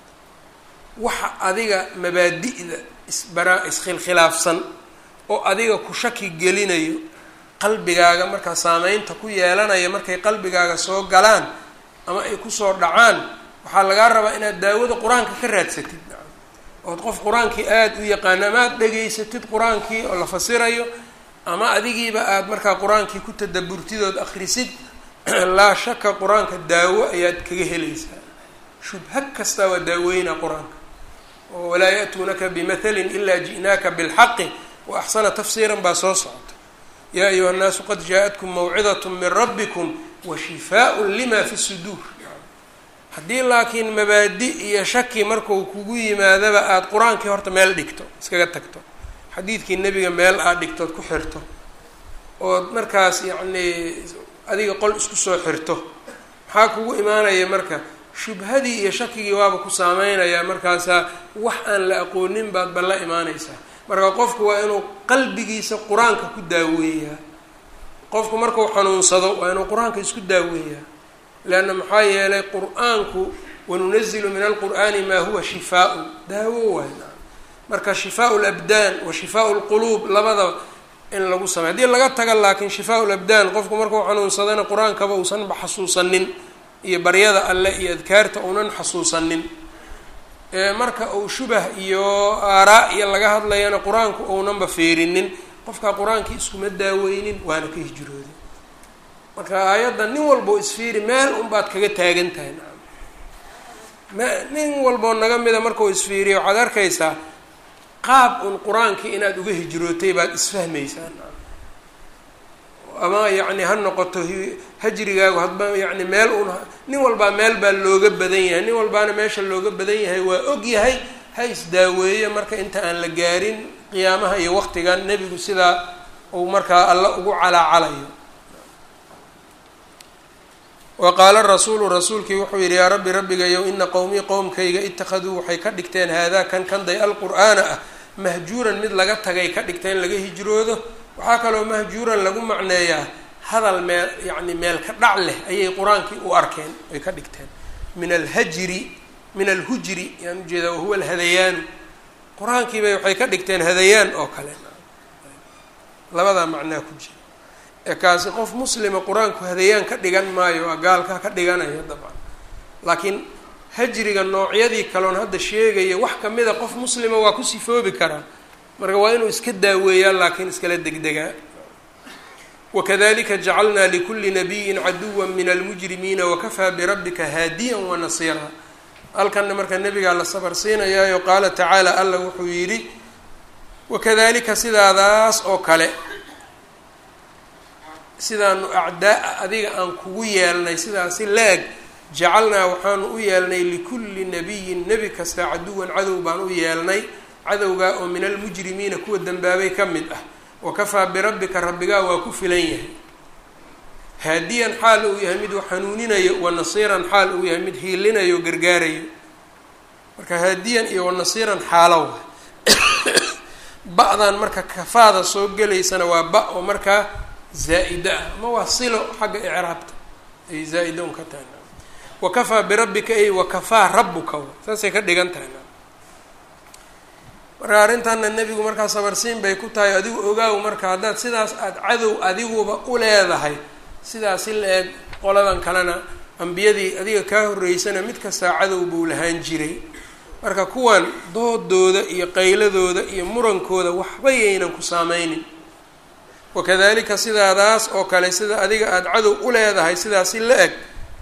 waxa adiga mabaadi'da isbaraa iskhilkhilaafsan oo adiga ku shaki gelinayo qalbigaaga markaa saameynta ku yeelanaya markay qalbigaaga soo galaan ama ay kusoo dhacaan waxaa lagaa rabaa inaad daawada qur-aanka ka raadsatid ood qof qur-aankii aada u yaqaano ama aada dhegaysatid qur-aankii oo la fasirayo ama adigiiba aada markaa qur-aankii ku tadaburtidood akhrisid laa shaka qur-aanka daawo ayaad kaga helaysaa shubha kastaa waa daaweyna qur-aanka oo walaa ya-tuunaka bimathalin ilaa ji'naaka bilxaqi wa axsana tafsiiran baa soo socota yaa ayuha nnaasu qad jaa-atkum mawcidat min rabbikum wa shifaaءun lima fi suduur haddii laakiin mabaadi iyo shaki marku kugu yimaadaba aada qur-aankii horta meel dhigto iskaga tagto xadiidkii nebiga meel aad dhigtood ku xirto ood markaas yacnii adiga qol isku soo xirto maxaa kugu imaanaya marka shubhadii iyo shakigii waaba ku saameynayaa markaasaa wax aan la aqoonin baad ba la imaanaysaa marka qofku waa inuu qalbigiisa qur-aanka ku daaweeyaa qofku markuu xanuunsado waa inuu qur-aanka isku daaweeyaa leanna maxaa yeelay qur-aanku wanunazilu min alqur'aani maa huwa shifaa-un daawo waay marka shifaa labdaan wa shifaa lquluub labada in lagu samey haddii laga taga laakiin shifaa labdaan qofku markuu xanuunsadana qur-aankaba uusanba xasuusanin iyo baryada alleh iyo adkaarta uunan xasuusanin marka uu shubah iyo aaraa iyo laga hadlayana qur-aanku uunanba fiirinin qofkaa qur-aankii iskuma daaweynin waana ka hijrooday marka aayadda nin walbao isfiiri meel unbaad kaga taagan tahay nacam ma nin walboo naga mida markau isfiiriya waxaad arkaysaa qaab un qur-aankii inaad uga hijrootay baad isfahmaysaa nacam ama yacni ha noqoto hajrigaagu hadba yacni meel un nin walbaa meel baa looga badan yahay nin walbaana meesha looga badan yahay waa og yahay ha isdaaweeye marka inta aan la gaarin qiyaamaha iyo waqtigan nebigu sidaa uu markaa alla ugu calaacalayo wa qaala rasuulu rasuulkii wuxuu yidhi yaa rabbi rabbigayow ina qowmii qowmkayga ittakhaduu waxay ka dhigteen haadaa kan kanday alqur'aana ah mahjuuran mid laga tagay ka dhigteen laga hijroodo waxaa kaloo mahjuuran lagu macneeyaa hadal meel yacni meel ka dhac leh ayay qur-aankii u arkeen ay ka dhigteen min alhajri min alhujri yaan ujeedaa wahuwa alhadayaanu qur-aankiibay waxay ka dhigteen hadayaan oo kale labadaa macnaa ku jira ee kaasi qof muslima qur-aanku hadayaan ka dhigan maayo waa gaalka ka dhiganaya dabcan laakiin hajriga noocyadii kaloon hadda sheegaya wax kamida qof muslima waa ku sifoobi karaa marka waa inuu iska daaweeyaa laakiin iskala degdegaa wakadalika jacalnaa likuli nabiyin caduwa min almujrimiina wakafaa birabbika haadiyan wanasiira halkanna marka nebigaa la sabar siinayaayo qaala tacaala alla wuxuu yidhi wakadalika sidaadaas oo kale sidaanu acdaa adiga aan kugu yeelnay sidaasi la-eg jacalnaa waxaanu u yeelnay likulli nabiyin nebi kasta caduwan cadow baan u yeelnay cadowgaa oo min almujrimiina kuwa dembaabay ka mid ah wakafaa birabbika rabbigaa waa ku filan yahay haadiyan xaal uu yahay mid xanuuninayo wanasiiran xaal uu yahay mid hiilinayo gargaarayo marka haadiyan iyo wanasiiran xaalow ba-dan marka kafaada soo gelaysana waa ba oo markaa zaa-ida ah ama waa silo xagga icraabta ay zaa-ida un ka tahay wakafaa birabbika ay wakafaa rabbuka saasay ka dhigan tahay marka arrintanna nebigu markaa sabarsiin bay ku tahay adigu ogaaw marka haddaad sidaas aada cadow adiguba u leedahay sidaasi la eeg qoladan kalena ambiyadii adiga kaa horreysana mid kastaa cadow buu lahaan jiray marka kuwan doodooda iyo qayladooda iyo murankooda waxba yaynan ku saameynin wakadalika sidaadaas oo kale sida adiga aada cadow u leedahay sidaasi la eg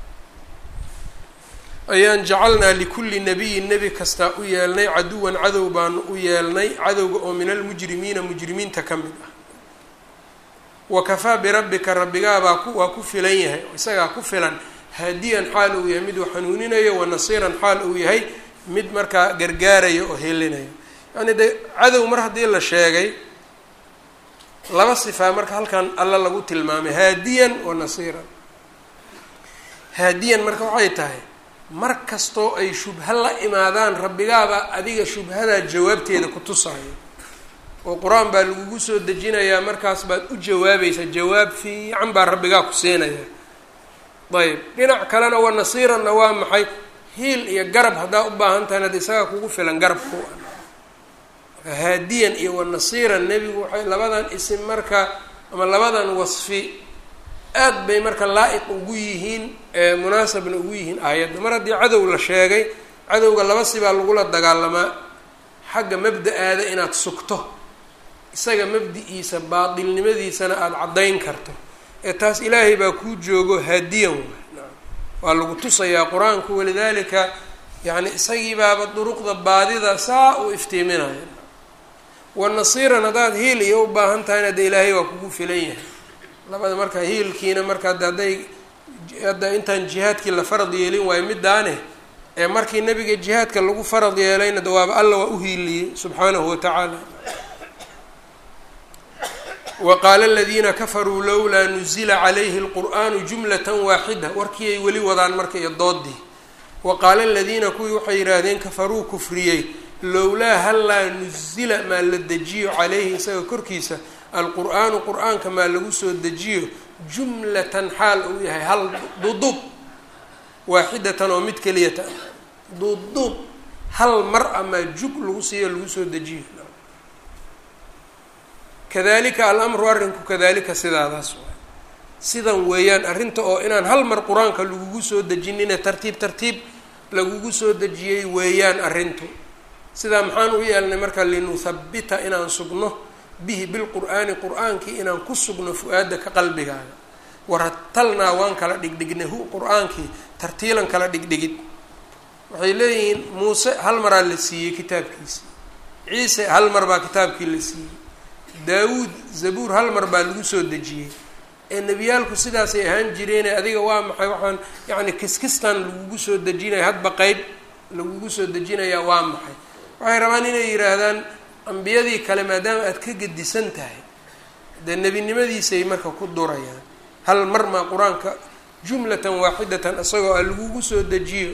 ayaan jacalnaa likulli nabiyin nebi kastaa u yeelnay caduwan cadow baanu u yeelnay cadowga oo min almujrimiina mujrimiinta ka mid ah wakafaa birabbika rabbigaabaa ku waa ku filan yahay isagaa ku filan haadiyan xaal uu yahay mid uu xanuuninayo wanasiiran xaal uu yahay mid markaa gargaarayo oo helinayo yacni de cadow mar haddii la sheegay laba sifaa marka halkan alla lagu tilmaamay haadiyan wa nasiiran haadiyan marka waxay tahay mar kastoo ay shubha la imaadaan rabbigaaba adiga shubhadaa jawaabteeda ku tusaayo oo qur-aan baa lagugu soo dejinayaa markaas baad u jawaabaysaa jawaab fiican baa rabbigaa ku siinaya ayb dhinac kalena wa nasiiranna waa maxay hiil iyo garab haddaa u baahan tahay ad isagaa kugu filan garab ku marka haadiyan iyo wa nasiiran nebigu waxay labadan isim marka ama labadan wasfi aad bay marka laa-iq ugu yihiin munaasabna ugu yihiin aayadda mar haddii cadow la sheegay cadowga laba sibaa lagula dagaalamaa xagga mabda-aada inaad sugto isaga mabdi-iisa baatilnimadiisana aada caddayn karto ee taas ilaahay baa kuu joogo haadiyan waa lagu tusayaa qur-aanku walidaalika yacni isagii baaba duruqda baadida saa uu iftiiminaya wa nasiiran haddaad hiil iyo u baahan tahayna dee ilaahay waa kugu filan yahay labada marka hiilkiina marka ad hadday hadda intaan jihaadkii la farad yeelin waayo midaane ee markii nabiga jihaadka lagu farad yeelayna dawaaba alla waa u hiiliyey subxaanahu watacaala wa qaala aladiina kafaruu lowlaa nuzila calayhi lqur'aanu jumlatan waaxida warkii ay weli wadaan marka iyo doodii wa qaala aladiina kuwii waxay yidhaahdeen kafaruu kufriyey lowlaa hallaa nuzila maa la dejiyo calayhi isaga korkiisa alqur'aanu qur-aanka maa lagu soo dejiyo jumlatan xaal uu yahay hal duduub waaxidatan oo mid keliyata duduub hal mar amaa jug lagu siiyo lagu soo dejiyo kadalika alamru arrinku kadalika sidaadaas waay sidan weeyaan arrinta oo inaan hal mar qur-aanka lagugu soo dejinine tartiib tartiib lagugu soo dejiyey weeyaan arrintu sidaa maxaan u yeelnay marka linuhabbita inaan sugno bihi bilqur'aani qur-aankii inaan ku sugno fu-aadaka qalbigaaga waratalnaa waan kala dhigdhignay hu qur-aankii tartiilan kala dhigdhigid waxay leeyihiin muuse hal maraa la siiyey kitaabkiisi ciise hal mar baa kitaabkii la siiyey daawuud zabuur hal mar baa lagu soo dejiyey ee nebiyaalku sidaasay ahaan jireene adiga waa maxay waxaan yacni kiskistan lagugu soo dejinaya hadba qeyb lagugu soo dejinayaa waa maxay waxay rabaan inay yidhaahdaan ambiyadii kale maadaama aad ka gedisan tahay dee nebinimadiisay marka ku durayaan hal mar maa qur-aanka jumlatan waaxidatan isagoo a lagugu soo dejiyo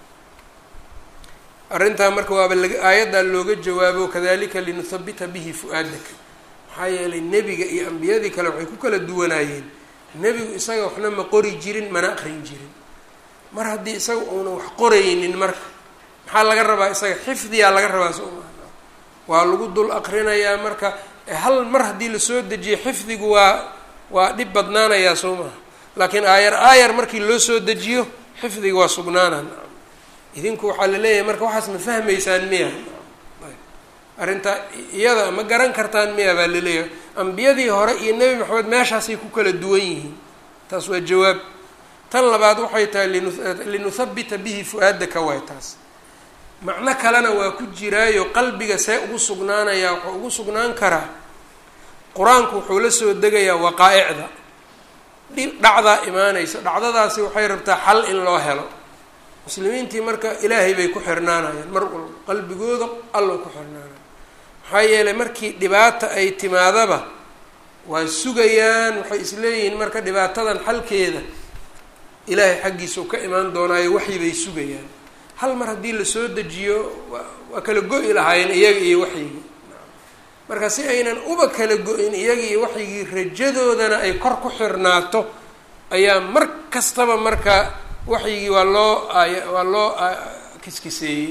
arrintaa marka waaba laga aayaddaa looga jawaabo kadalika linuhabita bihi fu-aadaka maxaa yeelay nebiga iyo ambiyadii kale waxay ku kala duwanaayeen nebigu isaga waxna ma qori jirin mana aqrin jirin mar haddii isaga uuna wax qoraynin marka maxaa laga rabaa isaga xifdiyaa laga rabaa soo maa waa lagu dul aqrinayaa marka hal mar haddii lasoo dejiyo xifdigu waa waa dhib badnaanayaa soo maha laakiin aayar aayar markii loo soo dejiyo xifdiga waa sugnaanaan idinku waxaa la leeyahay marka waxaas ma fahmaysaan miya arrinta iyada ma garan kartaan miya baa laleeyahay ambiyadii hore iyo nebi maxamed meeshaasay ku kala duwan yihiin taas waa jawaab tan labaad waxay tahay linuhabita bihi fu-aadaka waay taas macno kalena waa ku jiraayo qalbiga see ugu sugnaanayaa wuxuu ugu sugnaan karaa qur-aanku wuxuu la soo degayaa waqaa-icda dhacdaa imaanaysa dhacdadaasi waxay rabtaa xal in loo helo muslimiintii marka ilaahay bay ku xirnaanayaan mar walba qalbigooda allo ku xirnaanaya maxaa yeelay markii dhibaata ay timaadaba waa sugayaan waxay isleeyihiin marka dhibaatadan xalkeeda ilaahay xaggiisa u ka imaan doonaayo waxyi bay sugayaan hal mar haddii lasoo dejiyo waa kala go-i lahaayeen iyaga iyo waxyigii marka si aynan uba kala go-in iyaga iyo waxyigii rajadoodana ay kor ku xirnaato ayaa mar kastaba marka waxyigii waa loo waa loo kiskiseeyey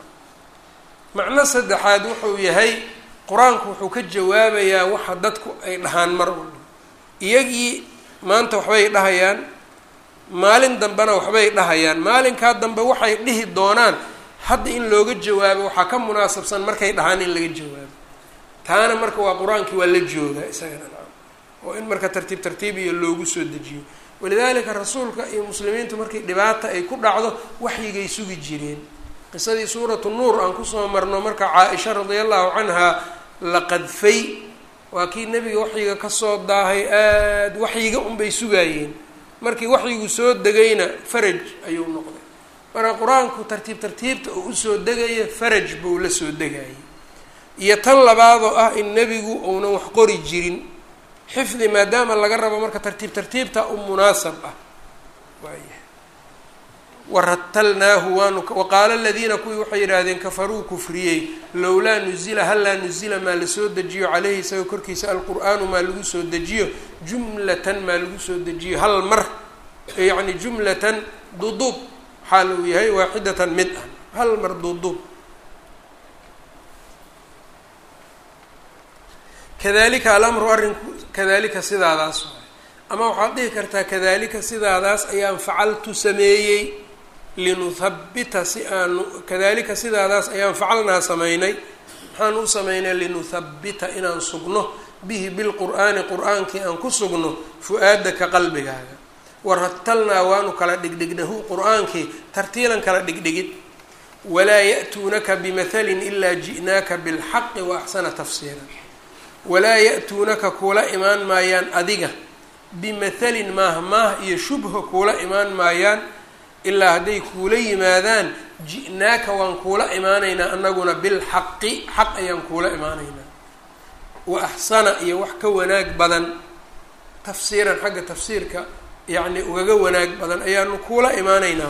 macno saddexaad wuxuu yahay qur-aanku wuxuu ka jawaabayaa waxa dadku ay dhahaan mar walba iyagii maanta waxbay dhahayaan maalin dambena waxbay dhahayaan maalinkaa dambe waxay dhihi doonaan hadda in looga jawaabo waxaa ka munaasabsan markay dhahaan in laga jawaabo taana marka waa qur-aankii waa la joogaa isagana naam oo in marka tartiib tartiib iyo loogu soo dejiyo walidaalika rasuulka iyo muslimiintu markii dhibaata ay ku dhacdo waxyigay sugi jireen qisadii suuratu nuur aan kusoo marno marka caa-isha radia allahu canha la qadfay waa kii nebiga waxyiga kasoo daahay aada waxyiga unbay sugaayeen markii waxyigu soo degayna faraj ayuu noqday marka qur-aanku tartiib tartiibta oo usoo degaya faraj buu la soo degayay iyo tan labaadoo ah in nebigu uunan wax qori jirin xifdi maadaama laga rabo marka tartiib tartiibta u munaasab ah waaya waratalnaahu waanu waqaala aladiina kuwii waxay yidhaahdeen kafaruu kufriyey lowlaa nuzila hallaa nuzila maa lasoo dejiyo caleyhi isaga korkiisa alqur-aanu maa lagu soo dejiyo jumlatan maa lagu soo dejiyo hal mar yacni jumlatan duduub xaal uu yahay waaxidatan mid ah hal mar duduub kadalika alamru arrinku kadalika sidaadaas waay ama waxaad dhihi kartaa kadalika sidaadaas ayaan facaltu sameeyey linuhabbita si aanu kadalika sidaadaas ayaan facalnaa samaynay maxaan u samaynay linuhabbita inaan sugno bihi bilqur'aani qur-aankii aan ku sugno fu-aadaka qalbigaaga waratalnaa waanu kala dhigdhignahu qur-aankii tartiilan kala dhigdhigid walaa ya'tuunaka bimathalin ilaa ji'naaka bilxaqi wa axsana tafsiira walaa ya-tuunaka kuula imaan maayaan adiga bimathalin maah maah iyo shubha kuula imaan maayaan ilaa hadday kuula yimaadaan ji'naaka waan kuula imaanaynaa anaguna bilxaqi xaq ayaan kuula imaanaynaa wa axsana iyo wax ka wanaag badan tafsiiran xagga tafsiirka yacni ugaga wanaag badan ayaanu kuula imaanaynaa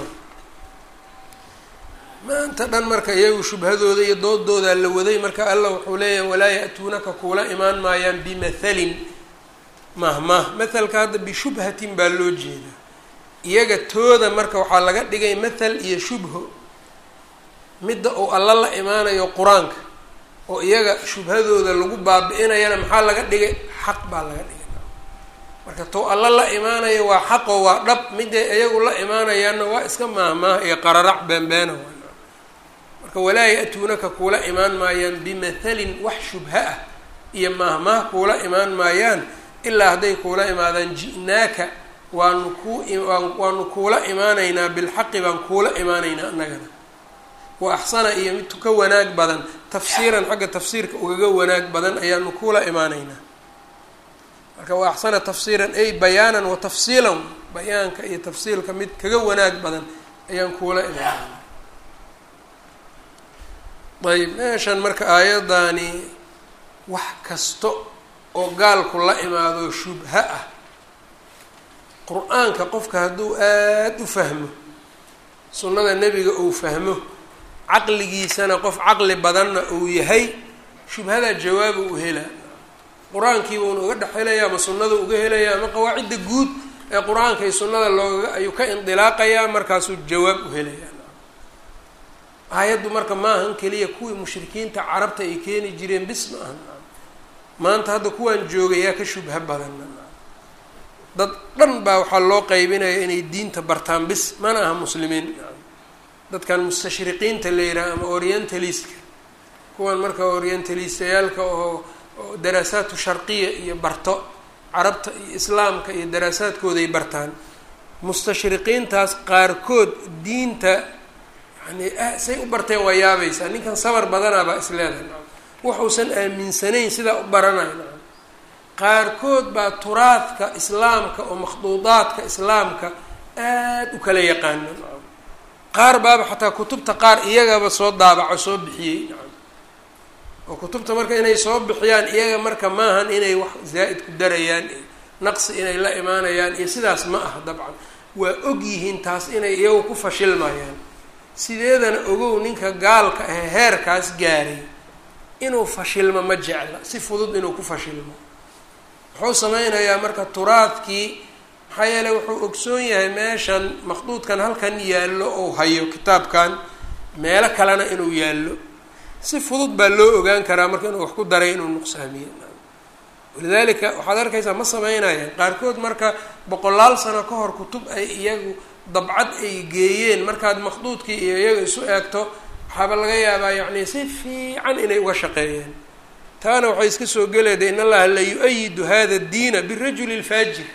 maanta dhan marka iyagu shubhadooda iyo doodoodaa la waday marka allah wuxuu leeyahay walaa ya-tuunaka kuula imaan maayaan bimathalin mahmah mathalka hadda bishubhatin baa loo jeedaa iyaga tooda marka waxaa laga dhigay mathal iyo shubho midda uu alla la imaanayo qur-aanka oo iyaga shubhadooda lagu baabi-inayana maxaa laga dhigay xaq baa laga dhigay marka tou alla la imaanayo waa xaqo waa dhab miday iyagu la imaanayaanna waa iska maahmaah iyo qararac beenbeena marka walaa ya-tuunaka kuula imaan maayaan bimathalin wax shubha ah iyo maahmaah kuula imaan maayaan ilaa hadday kuula imaadaan ji'naaka waanu kuu waanu kuula imaanaynaa bilxaqi baan kuula imaanaynaa annagana wa axsana iyo mid ka wanaag badan tafsiiran xagga tafsiirka ugaga wanaag badan ayaanu kuula imaanaynaa marka wa axsana tafsiiran ay bayaanan wa tafsiilan bayaanka iyo tafsiilka mid kaga wanaag badan ayaan kuula imaanaynaa ayb meeshan marka aayaddaani wax kasta oo gaalku la imaado shubha ah qur-aanka qofka hadduu aada u fahmo sunnada nebiga uu fahmo caqligiisana qof caqli badanna uu yahay shubhadaa jawaaba u helaa qur-aankiiba una uga dhex helaya ama sunnada uga helaya ama qawaacidda guud ee qur-aanka iyo sunnada looga ayuu ka indilaaqayaa markaasuu jawaab u helaya aayaddu marka maahan keliya kuwii mushrikiinta carabta ay keeni jireen bis ma ahan maanta hadda kuwaan joogayaa ka shubha badan dad dhan baa waxaa loo qaybinaya inay diinta bartaan bis mana aha muslimiin dadkan mustashriqiinta la yidhaha ama orientalistka kuwan marka orientalistayaalka oo daraasaatu sharqiya iyo barto carabta iyo islaamka iyo daraasaadkooday bartaan mustashriqiintaas qaarkood diinta yani say u barteen waa yaabaysaa ninkan sabar badanaabaa isleedahay waxuusan aaminsanayn sidaa u baranayo nacam qaarkood baa turaadka islaamka oo makhduudaadka islaamka aad u kala yaqaano nacam qaar baaba xataa kutubta qaar iyagaba soo daabaco soo bixiyey nacam oo kutubta marka inay soo bixiyaan iyaga marka maahan inay wax zaa'id ku darayaan iyo naqsi inay la imaanayaan iyo sidaas ma aha dabcan waa og yihiin taas inay iyagu ku fashilmayaan sideedana ogow ninka gaalka ahe heerkaas gaaray inuu fashilmo ma jecla si fudud inuu ku fashilmo wuxuu sameynayaa marka turaadkii maxaa yeeley wuxuu ogsoon yahay meeshan makhduudkan halkan yaallo ou hayo kitaabkan meelo kalena inuu yaallo si fudud baa loo ogaan karaa marka inuu wax ku daray inuu nuqsaamiyo walidaalika waxaad arkaysaa ma sameynayaan qaarkood marka boqolaal sano ka hor kutub ay iyagu dabcad ay geeyeen markaad makhduudkii iyo iyaga isu eegto waxaaba laga yaabaa yacni si fiican inay uga shaqeeyeen taana waxay iska soo geleeda in allaha la yu-ayidu hada diina birajuli lfaajir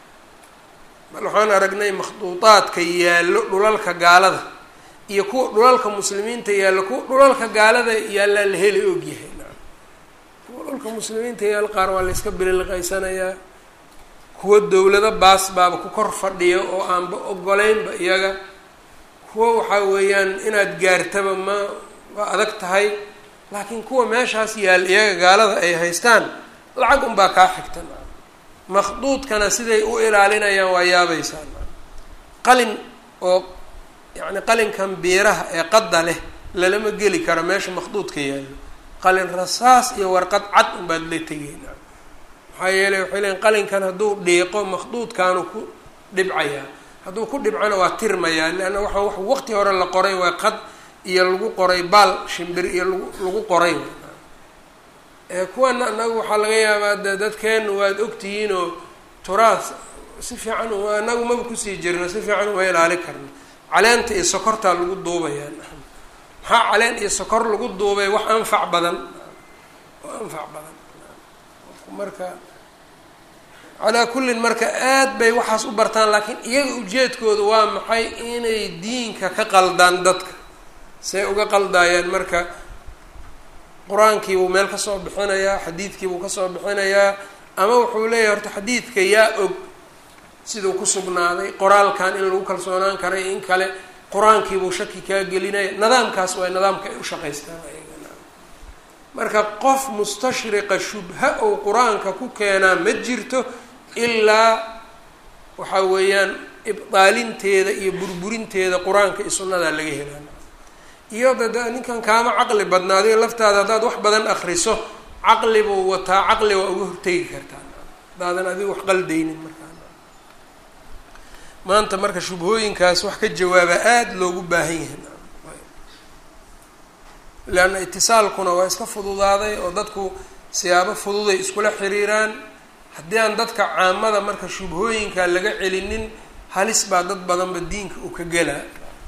bal waxaan aragnay makhduudaadka yaallo dhulalka gaalada iyo kuwa dhulalka muslimiinta yaallo kuwa dhulalka gaalada yaallaa la heli ogyahay kuwa dhulka muslimiinta yaal qaar waa la iska bililiqaysanayaa kuwa dowlado baas baaba ku kor fadhiya oo aanba ogoleynba iyaga kuwa waxaa weeyaan inaad gaartaba ma waa adag tahay laakiin kuwa meeshaas yaal iyaga gaalada ay haystaan lacag unbaa kaa xigta makhduudkana siday u ilaalinayaan waa yaabaysaa qalin oo yacni qalinkan biiraha ee qadda leh lalama geli karo meesha makhduudka yaallo qalin rasaas iyo warqad cad unbaad la tegeyna maxaa yeeley waxay leeyiin qalinkan hadduu dhiiqo makhduudkaanu ku dhibcayaa hadduu ku dhibcona waa tirmayaa leanna waxa wax waqti hore la qoray waa qad iyo lagu qoray baal shimbir iyo lagu lagu qoray kuwana anagu waxaa laga yaabaa de dadkeenu waad ogtihiinoo turaas si fiican anagu maba kusii jirno si fiican uma ilaali karno caleenta iyo sokortaa lagu duubayaa maxaa caleen iyo sokor lagu duubay wax anfac badan oo anfac badan marka calaa kullin marka aad bay waxaas u bartaan laakiin iyaga ujeedkooda waa maxay inay diinka ka qaldaan dadka say uga qaldaayaan marka qur-aankiibuu meel kasoo bixinayaa xadiidkiibuu kasoo bixinayaa ama wuxuu leeyahay horta xadiidka yaa og siduu ku sugnaaday qoraalkan in lagu kalsoonaan karay in kale qur-aankiibuu shaki kaa gelinaya nidaamkaas waa nidaamka ay u shaqaystaan marka qof mustashriqa shubha ou qur-aanka ku keenaa ma jirto ilaa waxa weeyaan ibdaalinteeda iyo burburinteeda qur-aanka iyo sunnadaa laga helaa iyo dad ninkan kaama caqli badna adiga laftaada haddaad wax badan akriso caqli buu wataa caqli waa uga hortegi kartaa haddaadan adiga wax qaldaynin markaa maanta marka shubhooyinkaas wax ka jawaaba aada loogu baahan yahay leanna itisaalkuna waa iska fududaaday oo dadku siyaabo fududay iskula xiriiraan haddii aan dadka caamada marka shubhooyinka laga celinin halis baa dad badanba diinka u ka gelaa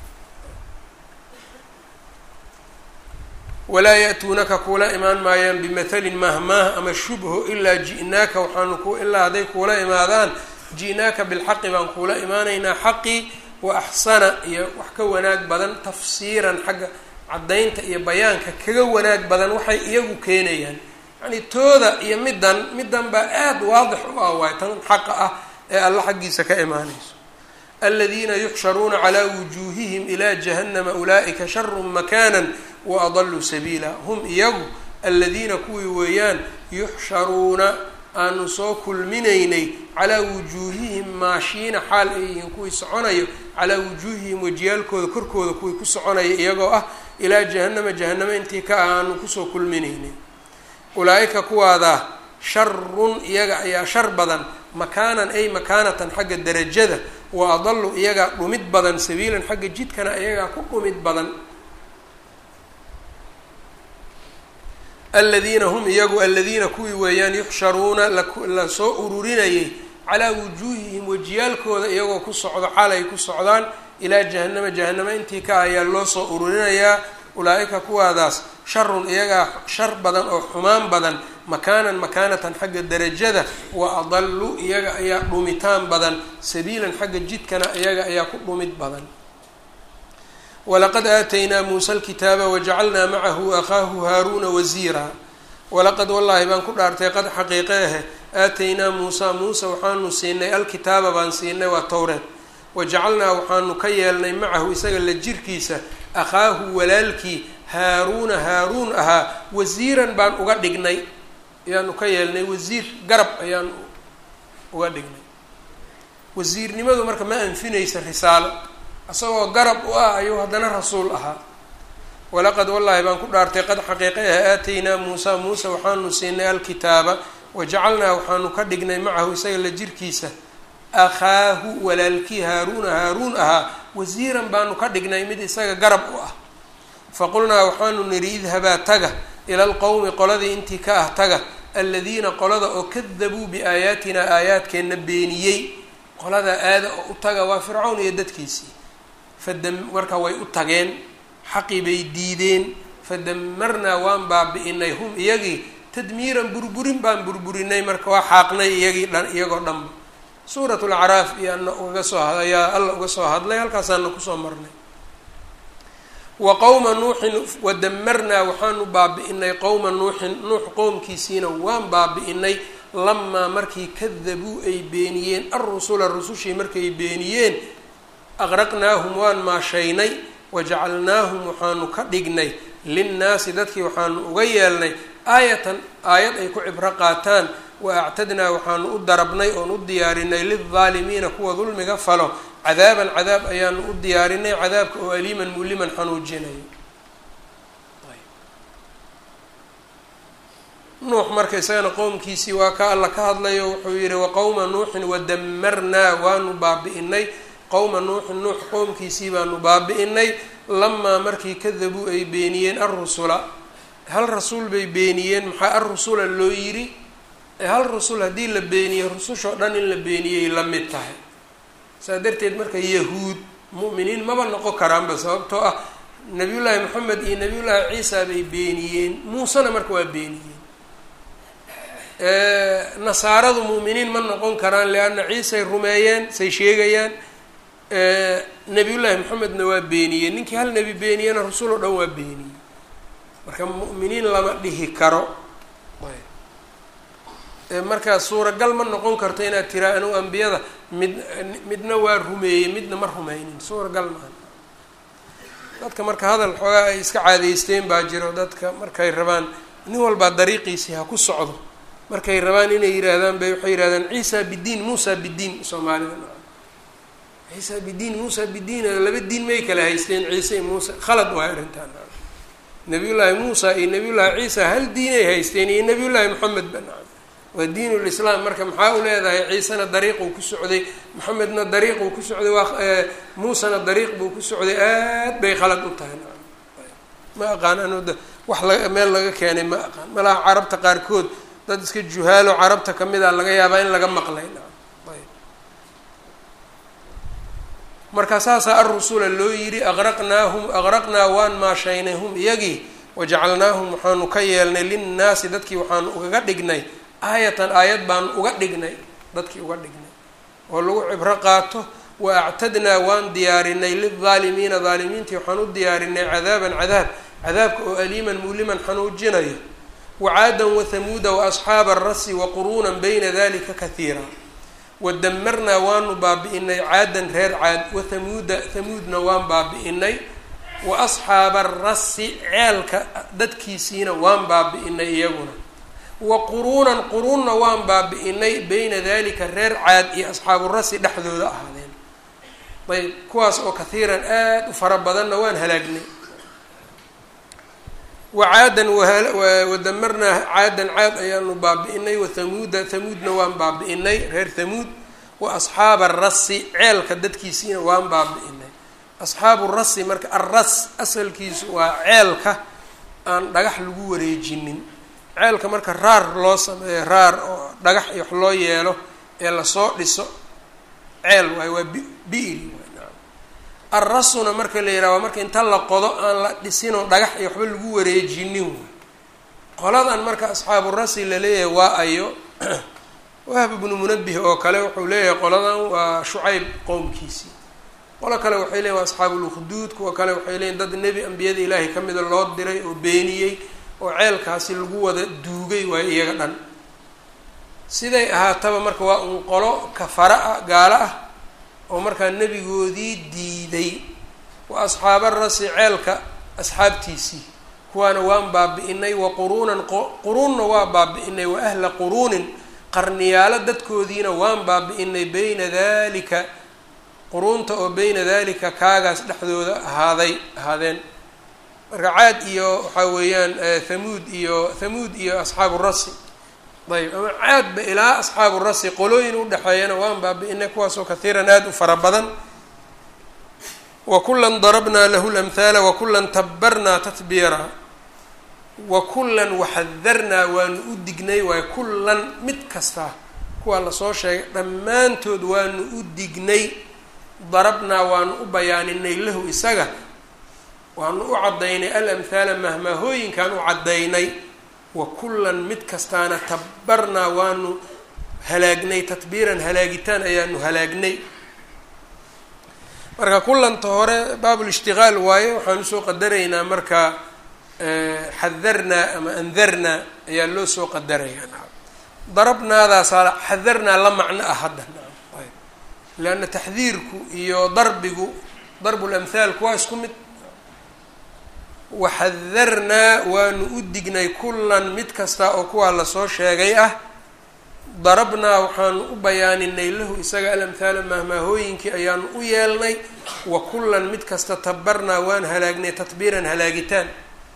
walaa ya-tuunaka kuula imaan maayaan bimathalin mahmaah ama shubho ilaa ji'naaka waxaanu ku ilaa hadday kuula imaadaan ji'naaka bilxaqi baan kuula imaanaynaa xaqii wa axsana iyo wax ka wanaag badan tafsiiran xagga caddaynta iyo bayaanka kaga wanaag badan waxay iyagu keenayaan yacni tooda iyo middan middan baa aada waadix u ah waay tan xaqa ah ee alla xaggiisa ka imaanayso aladiina yuxsharuuna calaa wujuuhihim ilaa jahannama ulaa'ika sharu makaanan wa adaluu sabiila hum iyagu aladiina kuwii weeyaan yuxsharuuna aanu soo kulminaynay calaa wujuuhihim maashiina xaal ay yihiin kuwii soconayo calaa wujuuhihim wajiyaalkooda korkooda kuwii ku soconaya iyagoo ah ilaa jahannama jahanamo intii ka ah aanu kusoo kulminaynay ulaa-ika kuwaadaa sharun iyaga ayaa shar badan makaanan ay makaanatan xagga darajada wa adalu iyagaa dhumid badan sabiilan xagga jidkana iyagaa ku dhumid badan aladiina hum iyagu aladiina kuwii weeyaan yuxsharuuna lasoo ururinayay calaa wujuuhihim wajiyaalkooda iyagoo ku socdo xaal ay ku socdaan ilaa jahanama jahanamo intii ka ayaa loo soo ururinayaa ulaa-ika kuwaadaas sharun iyagaa shar badan oo xumaan badan makaanan makaanatan xagga darajada wa adalu iyaga ayaa dhumitaan badan sabiilan xagga jidkana iyaga ayaa ku dhumid badan walaqad aataynaa muusa alkitaaba wajacalnaa macahu akhaahu haaruuna wasiira walaqad wallaahi baan ku dhaartay qad xaqiiqe ahe aataynaa muusa muuse waxaanu siinay alkitaaba baan siinay waa towreed wajacalnaa waxaanu ka yeelnay macahu isaga la jirkiisa akhaahu walaalkii haaruuna haaruun ahaa wasiiran baan uga dhignay ayaanu ka yeelnay wasiir garab ayaan uga dhignay wasiirnimadu marka ma anfinaysa risaalo isagoo garab u ah ayuu haddana rasuul ahaa walaqad wallaahi baan ku dhaartay qad xaqiiqe ah aataynaa muusa muuse waxaanu siinay alkitaaba wajacalnaa waxaanu ka dhignay macahu isaga la jirkiisa akhaahu walaalkii haaruuna haaruun ahaa wasiiran baanu ka dhignay mid isaga garab u ah faqulnaa waxaanu nidhi idhabaa taga ila alqowmi qoladii intii ka ah taga aladiina qolada oo kadabuu biaayaatina aayaadkeenna beeniyey qolada aada oo u taga waa fircawn iyo dadkiisii fadam marka way u tageen xaqii bay diideen fadamarnaa waan baabi'inay hum iyagii tadmiiran burburin baan burburinay marka waa xaaqnay iyagii dhan iyagoo dhanba suurat lacraaf iyo ana ugaga soo ayaa alla uga soo hadlay halkaasaana kusoo marnay wa qowma nuuxin wadamarnaa waxaanu baabi'inay qowma nuuxin nuux qowmkiisiina waan baabi'inay lamaa markii kadabuu ay beeniyeen alrusula rusushii markay beeniyeen aqraqnaahum waan maashaynay wajacalnaahum waxaanu ka dhignay linnaasi dadkii waxaanu uga yeelnay aayatan aayad ay ku cibro qaataan wa actadnaa waxaanu u darabnay oon u diyaarinay lildaalimiina kuwa dulmiga falo cadaaban cadaab ayaanu u diyaarinay cadaabka oo aliiman muliman xanuujinayo nuux marka isagana qowmkiisii waa ka alla ka hadlayo wuxuu yihi waqowma nuuxin wadamarnaa waanu baabi'inay qowma nuuxin nuux qowmkiisii baanu baabi'inay lamaa markii kadabuu ay beeniyeen alrusula hal rasuul bay beeniyeen maxaa alrusula loo yidhi hal rasul haddii la beeniyo rusushoo dhan in la beeniyay la mid tahay saa darteed marka yahuud mu'miniin maba noqon karaanba sababtoo ah nabiyullaahi moxamed iyo nabiyullaahi ciisa bay beeniyeen muusena marka waa beeniyeen nasaaradu mu'miniin ma noqon karaan leanna ciisay rumeeyeen say sheegayaan nabiyullaahi moxamedna waa beeniyeen ninkii hal nebi beeniyena rasul oo dhan waa beeniyey marka mu'miniin lama dhihi karo marka suuragal ma noqon karto inaad tiraa anugu ambiyada mid midna waa rumeeyey midna ma rumeynin suuragal maaha dadka marka hadal xoogaa ay iska caadeysteen baa jiro dadka markay rabaan nin walbaa dariiqiisii ha ku socdo markay rabaan inay yihaahdaan bay waxay yihahdaan ciisa bidiin muusa bidiin soomaalida ciisa bidiin muusa bidiin laba diin may kala haysteen ciise iyo muuse khalad waa arrintaan nabiyullaahi muusa iyo nabiyullaahi ciisa hal diinay haysteen iyo nabiyullaahi moxamed ba nacam waa diin lislaam marka maxaa u leedahay ciisena dariiquu ku socday moxamedna dariiquu ku socday waa muusena dariiq buu ku socday aad bay khalad u tahay nacam ma aqaan anu wax la meel laga keenay ma aqaan malaha carabta qaarkood dad iska juhaalo carabta kamid a laga yaabaa in laga maqlay nacam ayb marka saasaa alrusula loo yidhi aqraqnaahum aqraqnaa waan maashaynay hum iyagii wajacalnaahum waxaanu ka yeelnay linnaasi dadkii waxaanu ugaga dhignay aayatan aayad baanu uga dhignay dadkii uga dhignay oo lagu cibro qaato wa actadnaa waan diyaarinay lildaalimiina daalimiintii waxaan u diyaarinay cadaaban cadaab cadaabka oo aliiman muliman xanuujinayo wacaadan wathamuuda waasxaaba arasi waquruunan bayna dalika kahiira wadamarnaa waanu baabi'inay caadan reer caad wathamuuda thamuudna waan baabi'inay wa asxaaba arasi ceelka dadkiisiina waan baabi'inay iyaguna wa quruunan quruunna waan baabi'inay bayna dalika reer caad iyo asxaaburasi dhexdooda ahaadeen ayb kuwaas oo kahiiran aada u fara badanna waan halaagnay wacaadan wadamarnaa caadan caad ayaanu baabi'inay wathamuuda thamuudna waan baabi'inay reer thamuud wa asxaaba arasi ceelka dadkiisiina waan baabi'inay asxaabu rasi marka arras asalkiisu waa ceelka aan dhagax lagu wareejinin ceelka marka raar loo sameeyo raar oo dhagax iyo wax loo yeelo ee lasoo dhiso ceel waayo waa bi bi'ri arrasuna marka la yidhaha waa marka inta la qodo aan la dhisinoo dhagax iyo waxba lagu wareejinin waay qoladan marka asxaabu rasi laleeyahay waa ayo wahb ibnu munabih oo kale wuxuu leeyahay qoladan waa shucayb qowmkiisii qolo kale waxay leeyiin waa asxaabulukhduud kuwa kale waxay leeyiin dad nebi ambiyada ilaahay ka mida loo diray oo beeniyey oo ceelkaasi lagu wada duugay waayo iyaga dhan siday ahaataba marka waa un qolo kafara ah gaalo ah oo markaa nebigoodii diiday wa asxaaba rasi ceelka asxaabtiisii kuwaana waan baabi-inay wa quruunan quruunna waa baabi-inay wa ahla quruunin qarniyaalo dadkoodiina waan baabi-inay beyna dalika quruunta oo beyna dalika kaagaas dhexdooda ahaaday ahaadeen marka caad iyo waxaa weeyaan thamuud iyo thamuud iyo asxaabu rasi ayb ama caadba ilaa asxaabu rasi qolooyin udhexeeyana waan baabi-inay kuwaasoo kathiiran aada u fara badan wa kulan darabnaa lahu lamhaala wa kulan tabbarnaa tatbiira wa kullan waxadarnaa waanu u dignay waay kullan mid kasta kuwaa lasoo sheegay dhammaantood waanu u dignay darabnaa waanu u bayaaninay lahu isaga waanu u caddaynay alamhaala mahmaahooyinkaan u caddaynay wa kullan mid kastaana tabbarnaa waanu halaagnay tatbiiran halaagitaan ayaanu halaagnay marka kullanta hore baabulishtiqaal waaye waxaan usoo qadaraynaa marka xadarnaa ama andarnaa ayaa loo soo qadarayaa darabnaadaasaa xadarnaa la macno ah hadda ayb leanna taxdiirku iyo darbigu darbu lamhaalku waa isku mid waxadarnaa waanu u dignay kullan mid kasta oo kuwaa lasoo sheegay ah darabnaa waxaanu u bayaaninay lahu isaga alamhaala mahmaahooyinkii ayaanu u yeelnay wa kullan mid kasta tabarnaa waan halaagnay tatbiiran halaagitaan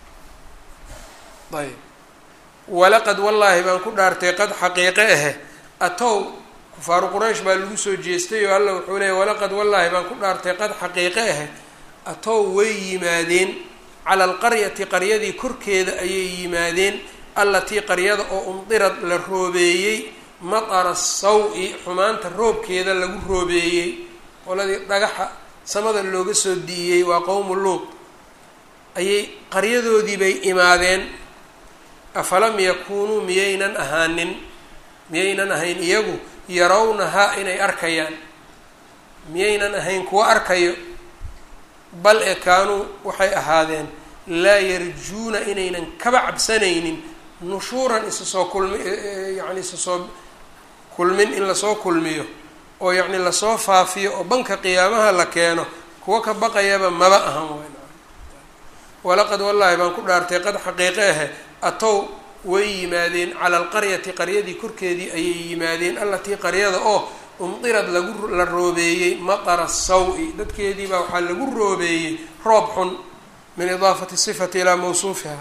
ayb walaqad wallaahi baan ku dhaartay qad xaqiiqe ahe atow kufaaru quraysh baa lagu soo jeestay oo alla wuxuu leeyay walaqad wallaahi baan ku dhaartay qad xaqiiqe ahe atow way yimaadeen cala alqaryati qaryadii korkeeda ayay yimaadeen allatii qaryada oo umdirad la roobeeyey matara saw-i xumaanta roobkeeda lagu roobeeyey qoladii dhagaxa samada looga soo di'iyey waa qowmu luud ayay qaryadoodii bay imaadeen afalam yakuunuu miyaynan ahaanin miyaynan ahayn iyagu yarawnahaa inay arkayaan miyaynan ahayn kuwa arkayo bal ee kaanuu waxay ahaadeen laa yarjuuna inaynan kaba cabsanaynin nushuuran isa soo kulmi yacni isa soo kulmin in lasoo kulmiyo oo yacni lasoo faafiyo oo banka qiyaamaha la keeno kuwa ka baqayaba maba ahan weyn walaqad wallaahi baan ku dhaartay qad xaqiiqe ahe atow way yimaadeen cala alqaryati qaryadii korkeedii ayay yimaadeen allatii qaryada oo umdirad lagu la roobeeyey matara saw-i dadkeediibaa waxaa lagu roobeeyey roob xun min idaafati sifati ilaa mawsuufiha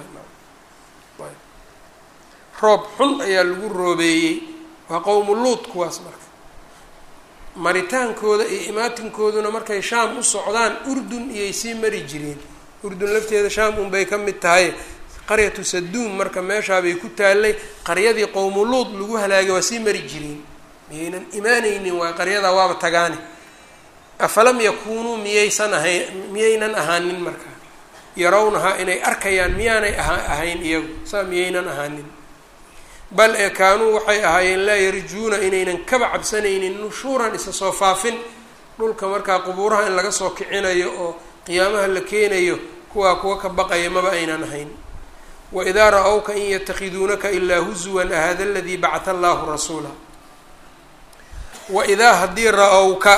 roob xun ayaa lagu roobeeyey waa qowmu luud kuwaas marka maritaankooda iyo imaatinkooduna markay shaam u socdaan urdun iyay sii mari jireen urdun lafteeda shaam unbay ka mid tahay qaryatu saduum marka meeshaabay ku taallay qaryadii qowmu luud lagu halaagay waa sii mari jireen miyaynan imaanaynin waa qaryadaa waaba tagaane afalam yakuunuu miyaysan ahayn miyaynan ahaanin markaa yarawnahaa inay arkayaan miyaanay ahayn iyagu saa miyaynan ahaanin bal ee kaanuu waxay ahaayeen laa yarjuuna inaynan kaba cabsanaynin nushuuran isa soo faafin dhulka markaa qubuuraha in laga soo kicinayo oo qiyaamaha la keenayo kuwaa kuwa ka baqaya maba aynan ahayn waidaa ra-wka in yatakhiduunaka ilaa huzuwan ahada aladii bacata allahu rasuula waidaa haddii ra-owka